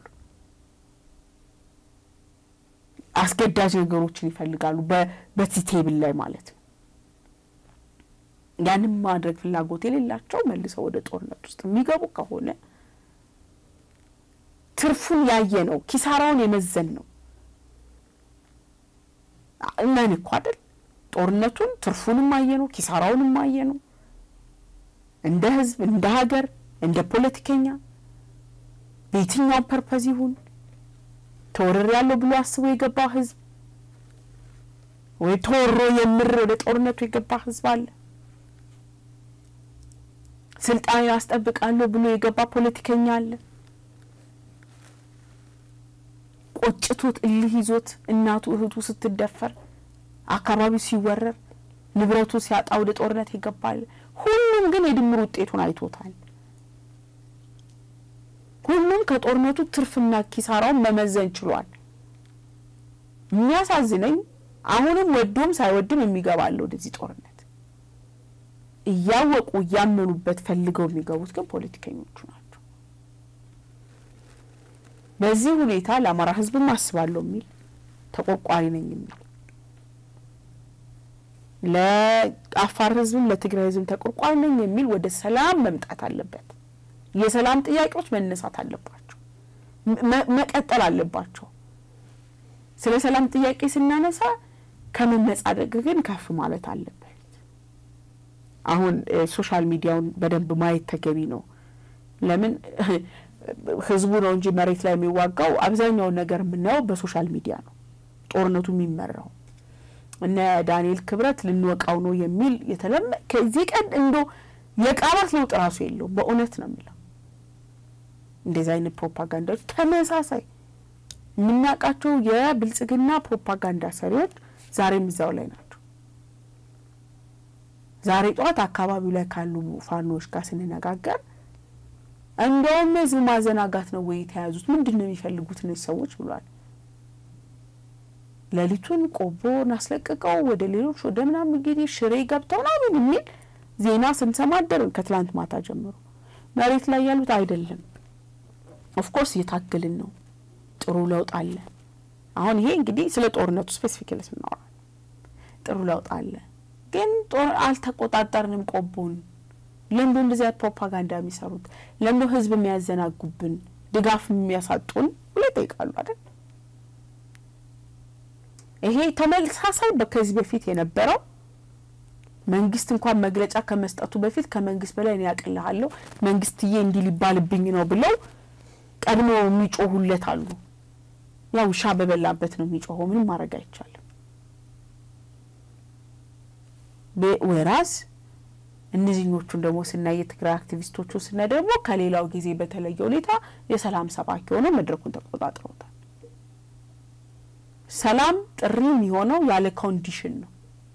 አስገዳጅ ነገሮችን ይፈልጋሉ፣ በዚህ ቴብል ላይ ማለት ነው። ያንም ማድረግ ፍላጎት የሌላቸው መልሰው ወደ ጦርነት ውስጥ የሚገቡ ከሆነ ትርፉን ያየ ነው፣ ኪሳራውን የመዘን ነው። እመን እኮ አይደል ጦርነቱን ትርፉንም አየ ነው፣ ኪሳራውንም አየ ነው። እንደ ህዝብ፣ እንደ ሀገር፣ እንደ ፖለቲከኛ በየትኛውም ፐርፐዝ ይሁን ተወርር ያለው ብሎ አስቦ የገባ ህዝብ ወይ ተወሮ የምር ወደ ጦርነቱ የገባ ህዝብ አለ። ስልጣን ያስጠብቃለሁ ብሎ የገባ ፖለቲከኛ አለ። ቆጭቶት እልህ ይዞት እናቱ እህቱ ስትደፈር፣ አካባቢው ሲወረር፣ ንብረቱ ሲያጣ ወደ ጦርነት ይገባል። ሁሉም ግን የድምር ውጤቱን አይቶታል። ሁሉም ከጦርነቱ ትርፍና ኪሳራውን መመዘን ችሏል። የሚያሳዝነኝ አሁንም ወዶም ሳይወድም የሚገባለ ወደዚህ ጦርነት እያወቁ እያመኑበት ፈልገው የሚገቡት ግን ፖለቲከኞቹ ናቸው። በዚህ ሁኔታ ለአማራ ህዝብም አስባለሁ የሚል ተቆርቋሪ ነኝ የሚል ለአፋር ህዝብም ለትግራይ ህዝብም ተቆርቋሪ ነኝ የሚል ወደ ሰላም መምጣት አለበት። የሰላም ጥያቄዎች መነሳት አለባቸው፣ መቀጠል አለባቸው። ስለ ሰላም ጥያቄ ስናነሳ ከመመጻደቅ ግን ከፍ ማለት አለበት። አሁን ሶሻል ሚዲያውን በደንብ ማየት ተገቢ ነው። ለምን ህዝቡ ነው እንጂ መሬት ላይ የሚዋጋው አብዛኛውን ነገር የምናየው በሶሻል ሚዲያ ነው ጦርነቱ የሚመራው። እነ ዳንኤል ክብረት ልንወቃው ነው የሚል የተለመ ከዚህ ቀን እንዶ የቃላት ለውጥ ራሱ የለውም። በእውነት ነው የሚለው እንደዚህ አይነት ፕሮፓጋንዳዎች ተመሳሳይ የምናውቃቸው የብልጽግና ፕሮፓጋንዳ ሰሪዎች ዛሬም እዛው ላይ ናቸው። ዛሬ ጠዋት አካባቢው ላይ ካሉ ፋኖዎች ጋር ስንነጋገር እንደውም ህዝብ ማዘናጋት ነው ወይ የተያዙት? ምንድን ነው የሚፈልጉት እነዚህ ሰዎች ብሏል። ሌሊቱን ቆቦን አስለቅቀው ወደ ሌሎች ወደ ምናምን እንግዲህ ሽሬ ገብተው ምናምን የሚል ዜና ስንሰማ አደርን ከትላንት ማታ ጀምሮ። መሬት ላይ ያሉት አይደለም። ኦፍኮርስ እየታገልን ነው። ጥሩ ለውጥ አለ። አሁን ይሄ እንግዲህ ስለ ጦርነቱ ስፔሲፊካሊ ስናወራ ጥሩ ለውጥ አለ፣ ግን አልተቆጣጠርንም ቆቦን። ለምዶ እንደዚህ አይነት ፕሮፓጋንዳ የሚሰሩት ለምዶ ህዝብ የሚያዘናጉብን ድጋፍ የሚያሳጡን ብሎ ይጠይቃሉ አይደል? ይሄ ተመሳሳይ ከዚህ በፊት የነበረው መንግስት እንኳን መግለጫ ከመስጠቱ በፊት ከመንግስት በላይ እኔ ያቅልሃለሁ መንግስትዬ እንዲህ ሊባልብኝ ነው ብለው ቀድሞ የሚጮሁለት አሉ። ያው ውሻ በበላበት ነው የሚጮኸው። ምንም ማድረግ አይቻልም። ወራስ እነዚህኞቹን ደግሞ ስናይ የትግራይ አክቲቪስቶቹ ስናይ ደግሞ ከሌላው ጊዜ በተለየ ሁኔታ የሰላም ሰባኪ ሆነው መድረኩን ተቆጣጥረውታል። ሰላም ጥሪ የሚሆነው ያለ ኮንዲሽን ነው።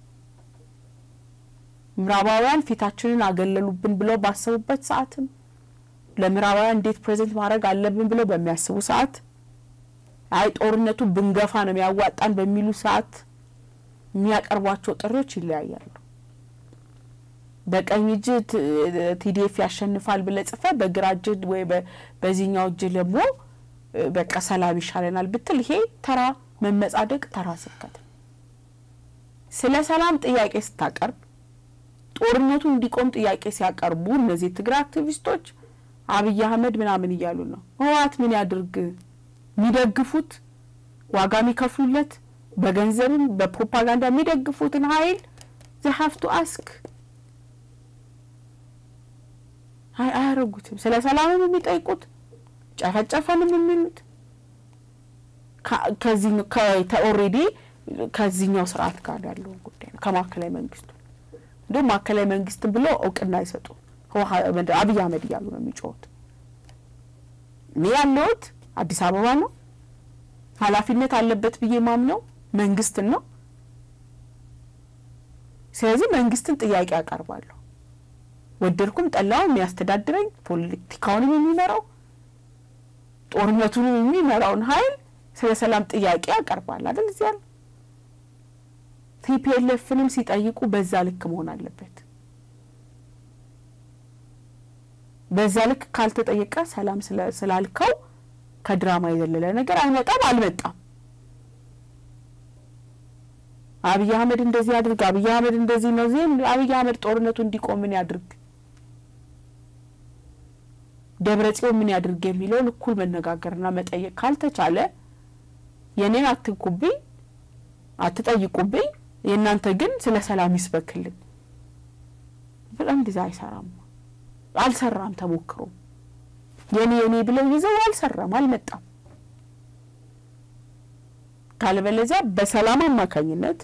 ምዕራባውያን ፊታችንን አገለሉብን ብለው ባሰቡበት ሰዓትም ለምዕራባውያን እንዴት ፕሬዘንት ማድረግ አለብን ብለው በሚያስቡ ሰዓት አይ ጦርነቱ ብንገፋ ነው የሚያዋጣን በሚሉ ሰዓት የሚያቀርቧቸው ጥሪዎች ይለያያሉ። በቀኝ እጅ ቲዲኤፍ ያሸንፋል ብለ ጽፈ በግራ እጅ ወይ በዚህኛው እጅ ደግሞ በቃ ሰላም ይሻለናል ብትል ይሄ ተራ መመጻደቅ፣ ተራ ስብከት። ስለ ሰላም ጥያቄ ስታቀርብ ጦርነቱ እንዲቆም ጥያቄ ሲያቀርቡ እነዚህ የትግራይ አክቲቪስቶች አብይ አህመድ ምናምን እያሉ ነው። ህወሓት ምን ያድርግ? የሚደግፉት ዋጋ የሚከፍሉለት በገንዘብም በፕሮፓጋንዳ የሚደግፉትን ሀይል ዘሀፍቱ አስክ አያረጉትም። ስለ ሰላምም የሚጠይቁት ጨፈጨፈንም የሚሉት ከዚህ ኦልሬዲ ከዚህኛው ስርዓት ጋር ያለው ጉዳይ ነው። ከማዕከላዊ መንግስቱ እንዲሁም ማዕከላዊ መንግስትን ብሎ እውቅና አይሰጡ አብይ አህመድ እያሉ ነው የሚጮሁት። እኔ ያለሁት አዲስ አበባ ነው። ኃላፊነት አለበት ብዬ ማምነው መንግስትን ነው። ስለዚህ መንግስትን ጥያቄ አቀርባለሁ። ወደድኩም ጠላው የሚያስተዳድረኝ ፖለቲካውንም የሚመራው ጦርነቱንም የሚመራውን ሀይል ስለ ሰላም ጥያቄ ያቀርባል አይደል? እዚህ ያለ ቲፒኤልኤፍንም ሲጠይቁ በዛ ልክ መሆን አለበት። በዛ ልክ ካልተጠየቀ ሰላም ስላልከው ከድራማ የዘለለ ነገር አይመጣም፣ አልመጣም። አብይ አህመድ እንደዚህ ያድርግ፣ አብይ አህመድ እንደዚህ ነው። ዜ አብይ አህመድ ጦርነቱ እንዲቆም ምን ያድርግ፣ ደብረ ጽዮን ምን ያድርግ የሚለውን እኩል መነጋገርና መጠየቅ ካልተቻለ የኔን አትንኩብኝ፣ አትጠይቁብኝ፣ የእናንተ ግን ስለ ሰላም ይስበክልን በጣም እንደዛ አይሰራም፣ አልሰራም። ተሞክሮ የኔ የኔ ብለው ይዘው አልሰራም፣ አልመጣም። ካለበለዚያ በሰላም አማካኝነት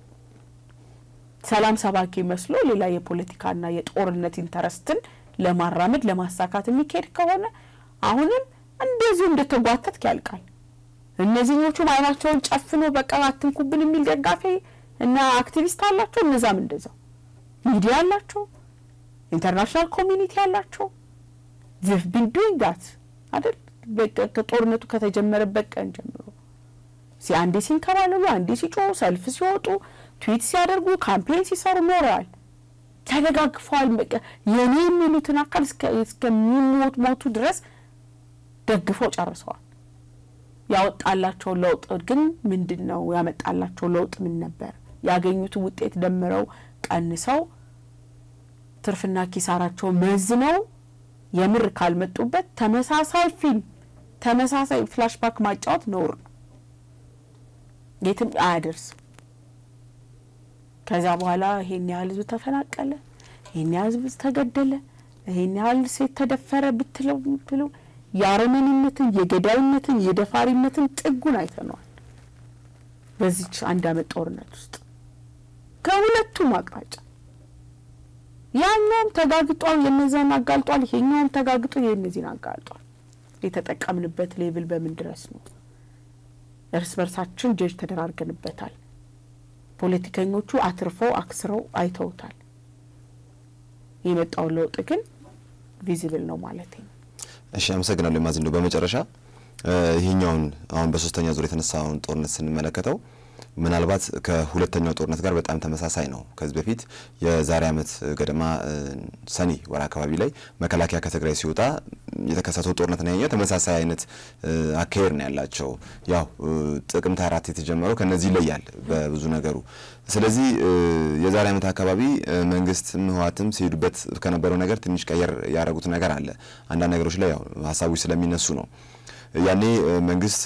ሰላም ሰባኪ መስሎ ሌላ የፖለቲካና የጦርነት ኢንተረስትን ለማራመድ ለማሳካት የሚካሄድ ከሆነ አሁንም እንደዚሁ እንደተጓተት ያልቃል። እነዚህኞቹም አይናቸውን ጨፍኖ በቃ አትንኩብን የሚል ደጋፊ እና አክቲቪስት አላቸው። እነዛም እንደዛው ሚዲያ አላቸው፣ ኢንተርናሽናል ኮሚኒቲ አላቸው። ዚፍ ቢን ዱይንግ ዳት አይደል ከጦርነቱ ከተጀመረበት ቀን ጀምሮ አንዴ ሲንከባለሉ፣ አንዴ ሲጮሁ፣ ሰልፍ ሲወጡ፣ ትዊት ሲያደርጉ፣ ካምፔን ሲሰሩ ኖረዋል። ተደጋግፈዋል። የኔ የሚሉትን አካል እስከሚሞት ሞቱ ድረስ ደግፈው ጨርሰዋል። ያወጣላቸው ለውጥ ግን ምንድን ነው? ያመጣላቸው ለውጥ ምን ነበር? ያገኙት ውጤት ደምረው ቀንሰው ትርፍና ኪሳራቸው መዝነው የምር ካልመጡበት ተመሳሳይ ፊልም ተመሳሳይ ፍላሽባክ ማጫወት ነውር ነው፣ የትም አያደርስም። ከዛ በኋላ ይሄን ያህል ህዝብ ተፈናቀለ፣ ይሄን ያህል ህዝብ ተገደለ፣ ይሄን ያህል ሴት ተደፈረ ብትለው ብትለው የአረመኔነትን የገዳይነትን የደፋሪነትን ጥጉን አይተነዋል። በዚች አንድ አመት ጦርነት ውስጥ ከሁለቱም አቅጣጫ ያኛውም ተጋግጧል፣ የነዛን አጋልጧል። ይሄኛውም ተጋግጦ የእነዚህን አጋልጧል። የተጠቀምንበት ሌብል በምን ድረስ ነው? እርስ በርሳችን ጀጅ ተደራርገንበታል። ፖለቲከኞቹ አትርፈው አክስረው አይተውታል። የመጣውን ለውጥ ግን ቪዚብል ነው ማለት ነው። እሺ፣ አመሰግናለሁ ማዝንዶ። በመጨረሻ ይሄኛውን አሁን በሶስተኛ ዙር የተነሳውን ጦርነት ስንመለከተው ምናልባት ከሁለተኛው ጦርነት ጋር በጣም ተመሳሳይ ነው። ከዚህ በፊት የዛሬ ዓመት ገደማ ሰኔ ወር አካባቢ ላይ መከላከያ ከትግራይ ሲወጣ የተከሰተው ጦርነት ነው። ያኛው ተመሳሳይ አይነት አካሄድ ነው ያላቸው። ያው ጥቅምት አራት የተጀመረው ከነዚህ ይለያል በብዙ ነገሩ። ስለዚህ የዛሬ ዓመት አካባቢ መንግስትም ህወሓትም ሲሄዱበት ከነበረው ነገር ትንሽ ቀየር ያደረጉት ነገር አለ። አንዳንድ ነገሮች ላይ ያው ሀሳቦች ስለሚነሱ ነው ያኔ መንግስት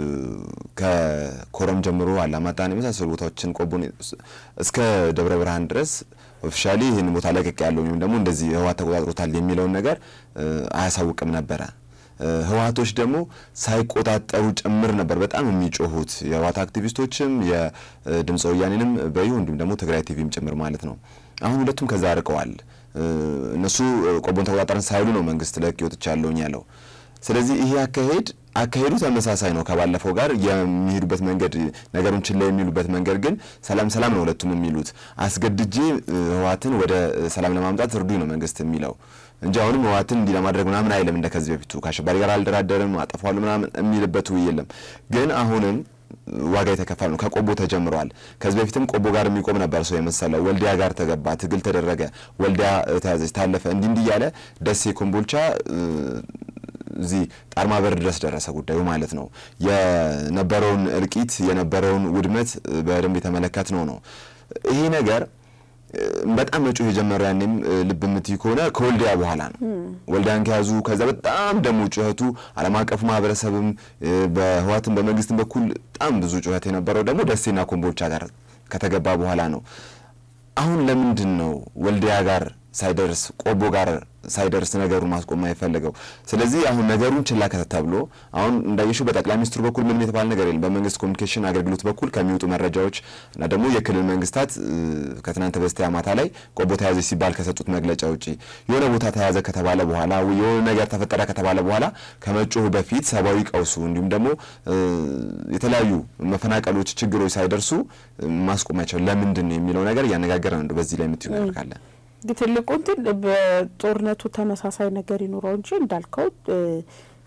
ከኮረም ጀምሮ አላማጣን የመሳሰሉ ቦታዎችን ቆቦን እስከ ደብረ ብርሃን ድረስ ኦፊሻሊ ይህን ቦታ ለቀቅ ያለው ወይም ደግሞ እንደዚህ ህወሓት ተቆጣጥሮታል የሚለውን ነገር አያሳውቅም ነበረ። ህወሓቶች ደግሞ ሳይቆጣጠሩ ጭምር ነበር በጣም የሚጮሁት የህወሓት አክቲቪስቶችም የድምፀ ወያኔንም በዩ እንዲሁም ደግሞ ትግራይ ቲቪም ጭምር ማለት ነው። አሁን ሁለቱም ከዛ ርቀዋል። እነሱ ቆቦን ተቆጣጠረን ሳይሉ ነው መንግስት ለቅ ወጥቻለሁኝ ያለው። ስለዚህ ይሄ አካሄድ አካሄዱ ተመሳሳይ ነው ከባለፈው ጋር የሚሄዱበት መንገድ ነገሩን ችላ የሚሉበት መንገድ ግን ሰላም ሰላም ነው ሁለቱም የሚሉት። አስገድጄ ህወሓትን ወደ ሰላም ለማምጣት እርዱኝ ነው መንግስት የሚለው እንጂ አሁንም ህወሓትን እንዲህ ለማድረግ ምናምን አይልም። እንደ ከዚህ በፊቱ ከአሸባሪ ጋር አልደራደርም አጠፋዋለሁ ምናምን የሚልበት ውይ የለም። ግን አሁንም ዋጋ የተከፈለ ነው። ከቆቦ ተጀምሯል። ከዚህ በፊትም ቆቦ ጋር የሚቆም ነበር ሰው የመሰለው። ወልዲያ ጋር ተገባ፣ ትግል ተደረገ፣ ወልዲያ ተያዘች፣ ታለፈ፣ እንዲህ እንዲህ እያለ ደሴ ኮምቦልቻ እዚህ ጣርማ በር ድረስ ደረሰ ጉዳዩ ማለት ነው። የነበረውን እልቂት የነበረውን ውድመት በደንብ የተመለከት ነው ነው ይሄ ነገር በጣም መጮህ የጀመረው ያኔም ልብ የምትይ ከሆነ ከወልዲያ በኋላ ነው። ወልዲያን ከያዙ ከዛ በጣም ደግሞ ጩኸቱ ዓለም አቀፉ ማህበረሰብም በህወሓትም በመንግስትም በኩል በጣም ብዙ ጩኸት የነበረው ደግሞ ደሴና ኮምቦልቻ ጋር ከተገባ በኋላ ነው። አሁን ለምንድን ነው ወልዲያ ጋር ሳይደርስ ቆቦ ጋር ሳይደርስ ነገሩን ማስቆም የፈለገው? ስለዚህ አሁን ነገሩን ችላ ተብሎ አሁን እንዳየሽው በጠቅላይ ሚኒስትሩ በኩል ምንም የተባለ ነገር የለም። በመንግስት ኮሚኒኬሽን አገልግሎት በኩል ከሚወጡ መረጃዎች እና ደግሞ የክልል መንግስታት ከትናንት በስቲያ ማታ ላይ ቆቦ ተያዘች ሲባል ከሰጡት መግለጫ ውጪ የሆነ ቦታ ተያዘ ከተባለ በኋላ የሆነ ነገር ተፈጠረ ከተባለ በኋላ ከመጮሁ በፊት ሰብአዊ ቀውሱ እንዲሁም ደግሞ የተለያዩ መፈናቀሎች፣ ችግሮች ሳይደርሱ ማስቆም አይቻልም። ለምንድን ነው የሚለው ነገር እያነጋገረ ነው። በዚህ ላይ የምትዩ ነገር ካለ ትልቁ እንትን በጦርነቱ ተመሳሳይ ነገር ይኑረው እንጂ እንዳልከው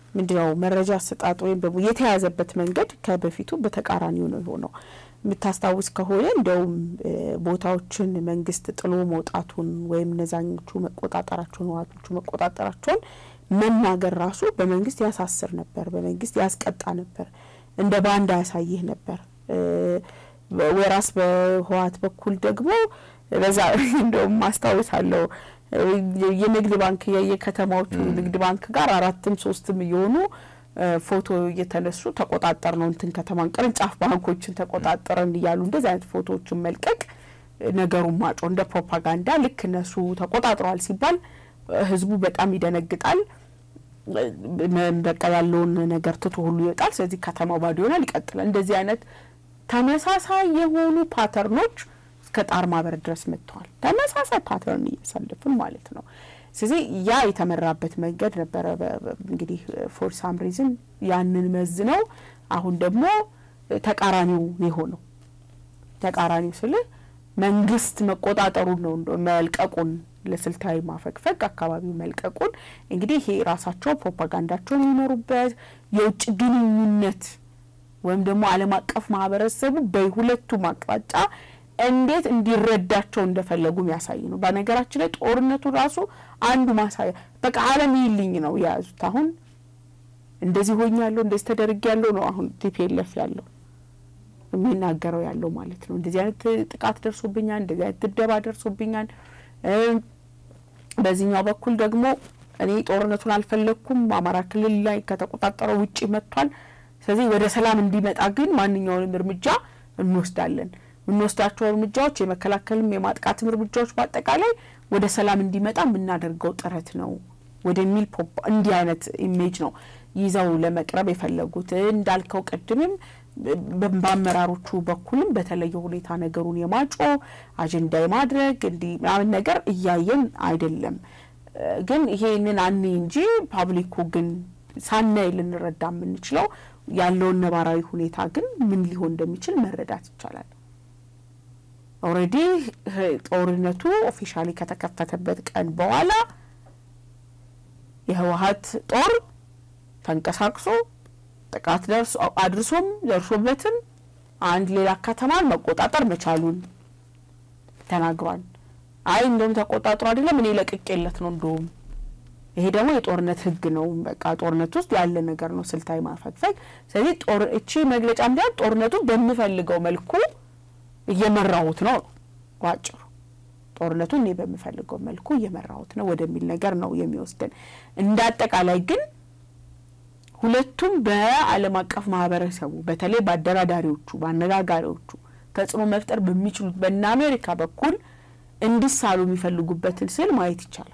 ምንድነው መረጃ አሰጣጥ ወይም ደግሞ የተያዘበት መንገድ ከበፊቱ በተቃራኒው ነው የሆነው። የምታስታውስ ከሆነ እንደውም ቦታዎችን መንግስት ጥሎ መውጣቱን ወይም እነዛኞቹ መቆጣጠራቸውን ህወሓቶቹ መቆጣጠራቸውን መናገር ራሱ በመንግስት ያሳስር ነበር፣ በመንግስት ያስቀጣ ነበር፣ እንደ ባንዳ ያሳይህ ነበር። ወራስ በህወሓት በኩል ደግሞ በዛ እንደውም አስታውሳለሁ የንግድ ባንክ የከተማዎቹ ንግድ ባንክ ጋር አራትም ሶስትም እየሆኑ ፎቶ እየተነሱ ተቆጣጠር ነው እንትን ከተማን ቅርንጫፍ ባንኮችን ተቆጣጠረን እያሉ እንደዚህ አይነት ፎቶዎችን መልቀቅ ነገሩን ማጮ እንደ ፕሮፓጋንዳ ልክ እነሱ ተቆጣጥረዋል ሲባል ህዝቡ በጣም ይደነግጣል። በቃ ያለውን ነገር ትቶ ሁሉ ይወጣል። ስለዚህ ከተማው ባዶ ይሆናል፣ ይቀጥላል። እንደዚህ አይነት ተመሳሳይ የሆኑ ፓተርኖች እስከ ጣር ማበር ድረስ መጥተዋል። ተመሳሳይ ፓተርን እያሳለፍን ማለት ነው። ስለዚህ ያ የተመራበት መንገድ ነበረ። እንግዲህ ፎር ሳም ሪዝን ያንን መዝነው አሁን ደግሞ ተቃራኒው የሆነው ተቃራኒው ስልህ መንግስት መቆጣጠሩን ነው መልቀቁን ለስልታዊ ማፈግፈግ አካባቢው መልቀቁን እንግዲህ ይሄ ራሳቸው ፕሮፓጋንዳቸውን የሚመሩበት የውጭ ግንኙነት ወይም ደግሞ ዓለም አቀፍ ማህበረሰቡ በሁለቱም አቅጣጫ እንዴት እንዲረዳቸው እንደፈለጉ የሚያሳይ ነው። በነገራችን ላይ ጦርነቱ ራሱ አንዱ ማሳያ በቃ ዓለም ይልኝ ነው የያዙት። አሁን እንደዚህ ሆኛለሁ፣ እንደዚህ ተደርግ ያለው ነው አሁን ቲፒኤልኤፍ ያለው የሚናገረው ያለው ማለት ነው። እንደዚህ አይነት ጥቃት ደርሶብኛል፣ እንደዚህ አይነት ድብደባ ደርሶብኛል። በዚህኛው በኩል ደግሞ እኔ ጦርነቱን አልፈለግኩም፣ አማራ ክልል ላይ ከተቆጣጠረው ውጭ መጥቷል። ስለዚህ ወደ ሰላም እንዲመጣ ግን ማንኛውንም እርምጃ እንወስዳለን። የምንወስዳቸው እርምጃዎች የመከላከልም የማጥቃትም እርምጃዎች በአጠቃላይ ወደ ሰላም እንዲመጣ የምናደርገው ጥረት ነው ወደሚል እንዲህ አይነት ኢሜጅ ነው ይዘው ለመቅረብ የፈለጉት። እንዳልከው ቅድምም በአመራሮቹ በኩልም በተለየ ሁኔታ ነገሩን የማጮ አጀንዳ የማድረግ እንዲህ ምናምን ነገር እያየን አይደለም። ግን ይሄንን አኔ እንጂ ፓብሊኩ ግን ሳናይ ልንረዳ የምንችለው ያለውን ነባራዊ ሁኔታ ግን ምን ሊሆን እንደሚችል መረዳት ይቻላል። ኦልሬዲ ጦርነቱ ኦፊሻሊ ከተከፈተበት ቀን በኋላ የህወሀት ጦር ተንቀሳቅሶ ጥቃት ደርሶ አድርሶም ደርሶበትም አንድ ሌላ ከተማን መቆጣጠር መቻሉን ተናግሯል። አይ እንደውም ተቆጣጥሮ አይደለም እኔ ለቅቄለት ነው እንደውም ይሄ ደግሞ የጦርነት ህግ ነው። በቃ ጦርነት ውስጥ ያለ ነገር ነው፣ ስልታዊ ማፈግፈግ። ስለዚህ ጦር እቺ መግለጫ እንዲያል ጦርነቱን በምፈልገው መልኩ እየመራሁት ነው ባጭሩ። ጦርነቱን እኔ በምፈልገው መልኩ እየመራሁት ነው ወደሚል ነገር ነው የሚወስደን። እንደ አጠቃላይ ግን ሁለቱም በዓለም አቀፍ ማህበረሰቡ በተለይ በአደራዳሪዎቹ በአነጋጋሪዎቹ ተጽዕኖ መፍጠር በሚችሉት በእነ አሜሪካ በኩል እንዲሳሉ የሚፈልጉበትን ስል ማየት ይቻላል።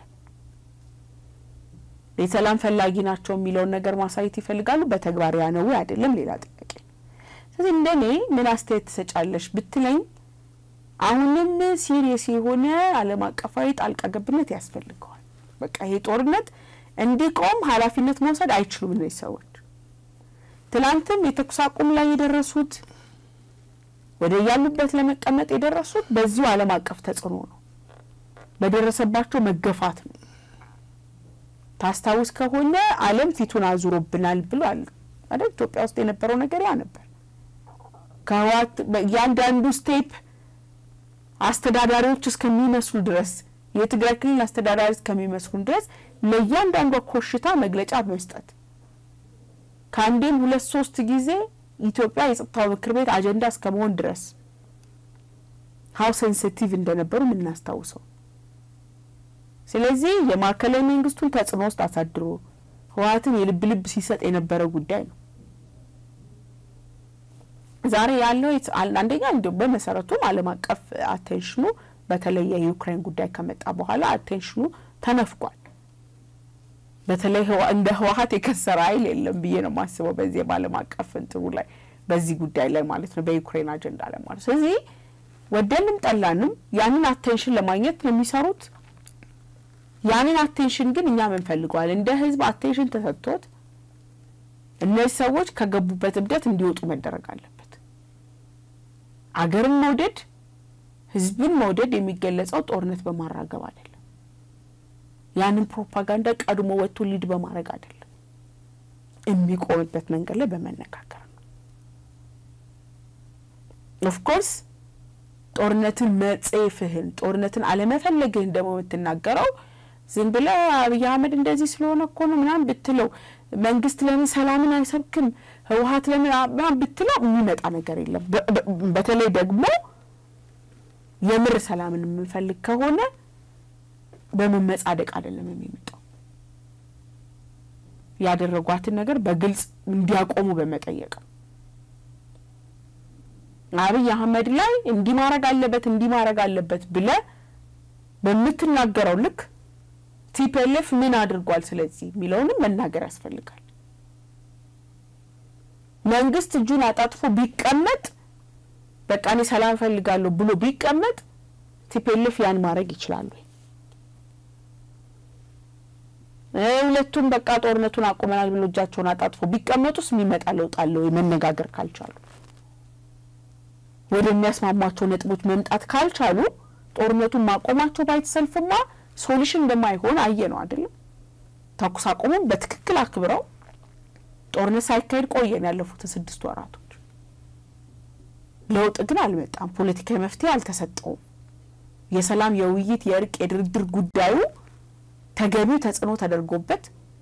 የሰላም ፈላጊ ናቸው የሚለውን ነገር ማሳየት ይፈልጋሉ። በተግባር ያ ነው አይደለም ሌላ ጥያቄ። ስለዚህ እንደኔ ምን አስተያየት ትሰጫለሽ ብትለኝ አሁንም ሲሪየስ የሆነ ዓለም አቀፋዊ ጣልቃ ገብነት ያስፈልገዋል። በቃ ይሄ ጦርነት እንዲቆም ኃላፊነት መውሰድ አይችሉም እነዚህ ሰዎች። ትናንትም የተኩስ አቁም ላይ የደረሱት ወደ ያሉበት ለመቀመጥ የደረሱት በዚሁ ዓለም አቀፍ ተጽዕኖ ነው፣ በደረሰባቸው መገፋት ነው። ታስታውስ ከሆነ ዓለም ፊቱን አዙሮብናል ብሏል አይደል? ኢትዮጵያ ውስጥ የነበረው ነገር ያ ነበር። ከህወሓት እያንዳንዱ ስቴፕ አስተዳዳሪዎች እስከሚመስሉ ድረስ የትግራይ ክልል አስተዳዳሪ እስከሚመስሉ ድረስ ለእያንዳንዷ ኮሽታ መግለጫ መስጠት ከአንዴም ሁለት ሶስት ጊዜ ኢትዮጵያ የጸጥታው ምክር ቤት አጀንዳ እስከ መሆን ድረስ ሀው ሴንሲቲቭ እንደነበሩ የምናስታውሰው። ስለዚህ የማዕከላዊ መንግስቱን ተጽዕኖ ውስጥ አሳድሮ ህወሓትን የልብ ልብ ሲሰጥ የነበረ ጉዳይ ነው። ዛሬ ያለው አንደኛ እንዲ በመሰረቱም ዓለም አቀፍ አቴንሽኑ በተለይ የዩክሬን ጉዳይ ከመጣ በኋላ አቴንሽኑ ተነፍቋል። በተለይ እንደ ህወሓት የከሰረ ኃይል የለም ብዬ ነው የማስበው በዚህ በዓለም አቀፍ እንትኑ ላይ በዚህ ጉዳይ ላይ ማለት ነው በዩክሬን አጀንዳ ላይ ማለት ስለዚህ ወደንም ጠላንም ያንን አቴንሽን ለማግኘት ነው የሚሰሩት። ያንን አቴንሽን ግን እኛ ምንፈልገዋል እንደ ህዝብ አቴንሽን ተሰጥቶት እነዚህ ሰዎች ከገቡበት እብደት እንዲወጡ መደረግ አለበት። አገርን መውደድ ህዝብን መውደድ የሚገለጸው ጦርነት በማራገብ አይደለም። ያንን ፕሮፓጋንዳ ቀድሞ ወጥቶ ሊድ በማድረግ አይደለም። የሚቆምበት መንገድ ላይ በመነጋገር ነው። ኦፍኮርስ ጦርነትን መጸየፍህን ጦርነትን አለመፈለግህን ደግሞ የምትናገረው ዝም ብለህ አብይ አህመድ እንደዚህ ስለሆነ እኮ ነው ምናምን ብትለው መንግስት ለምን ሰላምን አይሰብክም ህወሀት ለምን ምናምን ብትለው የሚመጣ ነገር የለም። በተለይ ደግሞ የምር ሰላምን የምንፈልግ ከሆነ በመመጻደቅ አይደለም የሚመጣው ያደረጓትን ነገር በግልጽ እንዲያቆሙ በመጠየቅ ነው። አብይ አህመድ ላይ እንዲህ ማድረግ አለበት እንዲህ ማድረግ አለበት ብለ በምትናገረው ልክ ቲፒኤልኤፍ ምን አድርጓል ስለዚህ የሚለውንም መናገር ያስፈልጋል። መንግስት እጁን አጣጥፎ ቢቀመጥ በቃ እኔ ሰላም እፈልጋለሁ ብሎ ቢቀመጥ ቲፒኤልኤፍ ያን ማድረግ ይችላሉ። ሁለቱም በቃ ጦርነቱን አቁመናል ብሎ እጃቸውን አጣጥፎ ቢቀመጡስ የሚመጣ ለውጥ አለ ወይ? መነጋገር ካልቻሉ ወደሚያስማሟቸው ነጥቦች መምጣት ካልቻሉ ጦርነቱን ማቆማቸው ባይተሰልፍማ ሶሉሽን እንደማይሆን አየ ነው አይደለም። ተኩስ አቁሙን በትክክል አክብረው ጦርነት ሳይካሄድ ቆየን ያለፉትን ስድስት ወራቶች። ለውጥ ግን አልመጣም። ፖለቲካዊ መፍትሄ አልተሰጠውም። የሰላም የውይይት የእርቅ የድርድር ጉዳዩ ተገቢው ተጽዕኖ ተደርጎበት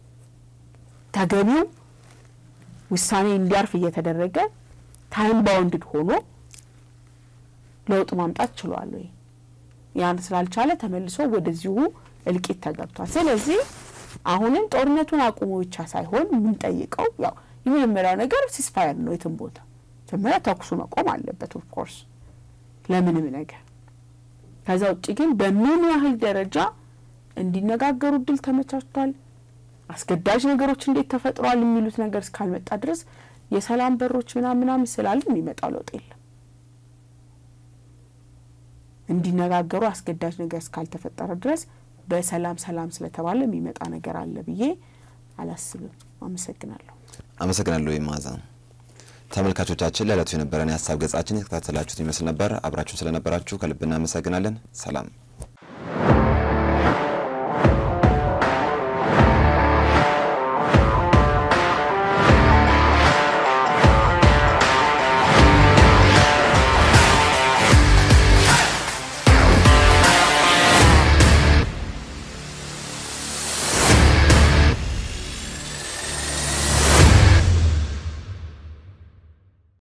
ተገቢው ውሳኔ እንዲያርፍ እየተደረገ ታይም ባውንድድ ሆኖ ለውጥ ማምጣት ችሏል ወይ? ያን ስላልቻለ ተመልሶ ወደዚሁ እልቂት ተገብቷል። ስለዚህ አሁንም ጦርነቱን አቁሞ ብቻ ሳይሆን የምንጠይቀው ያው የመጀመሪያው ነገር ሲስፋየር ነው። የትም ቦታ መጀመሪያ ተኩሱ መቆም አለበት ኦፍኮርስ ለምንም ነገር። ከዛ ውጭ ግን በምን ያህል ደረጃ እንዲነጋገሩ እድል ተመቻችቷል፣ አስገዳጅ ነገሮች እንዴት ተፈጥረዋል የሚሉት ነገር እስካልመጣ ድረስ የሰላም በሮች ምናምን ምናምን ስላሉ የሚመጣው ለውጥ የለም። እንዲነጋገሩ አስገዳጅ ነገር እስካልተፈጠረ ድረስ በሰላም ሰላም ስለተባለ የሚመጣ ነገር አለ ብዬ አላስብም። አመሰግናለሁ። አመሰግናለሁ ማዛ። ተመልካቾቻችን ለዕለቱ የነበረን የሀሳብ ገጻችን የተከታተላችሁት ይመስል ነበር። አብራችሁን ስለነበራችሁ ከልብ እናመሰግናለን። ሰላም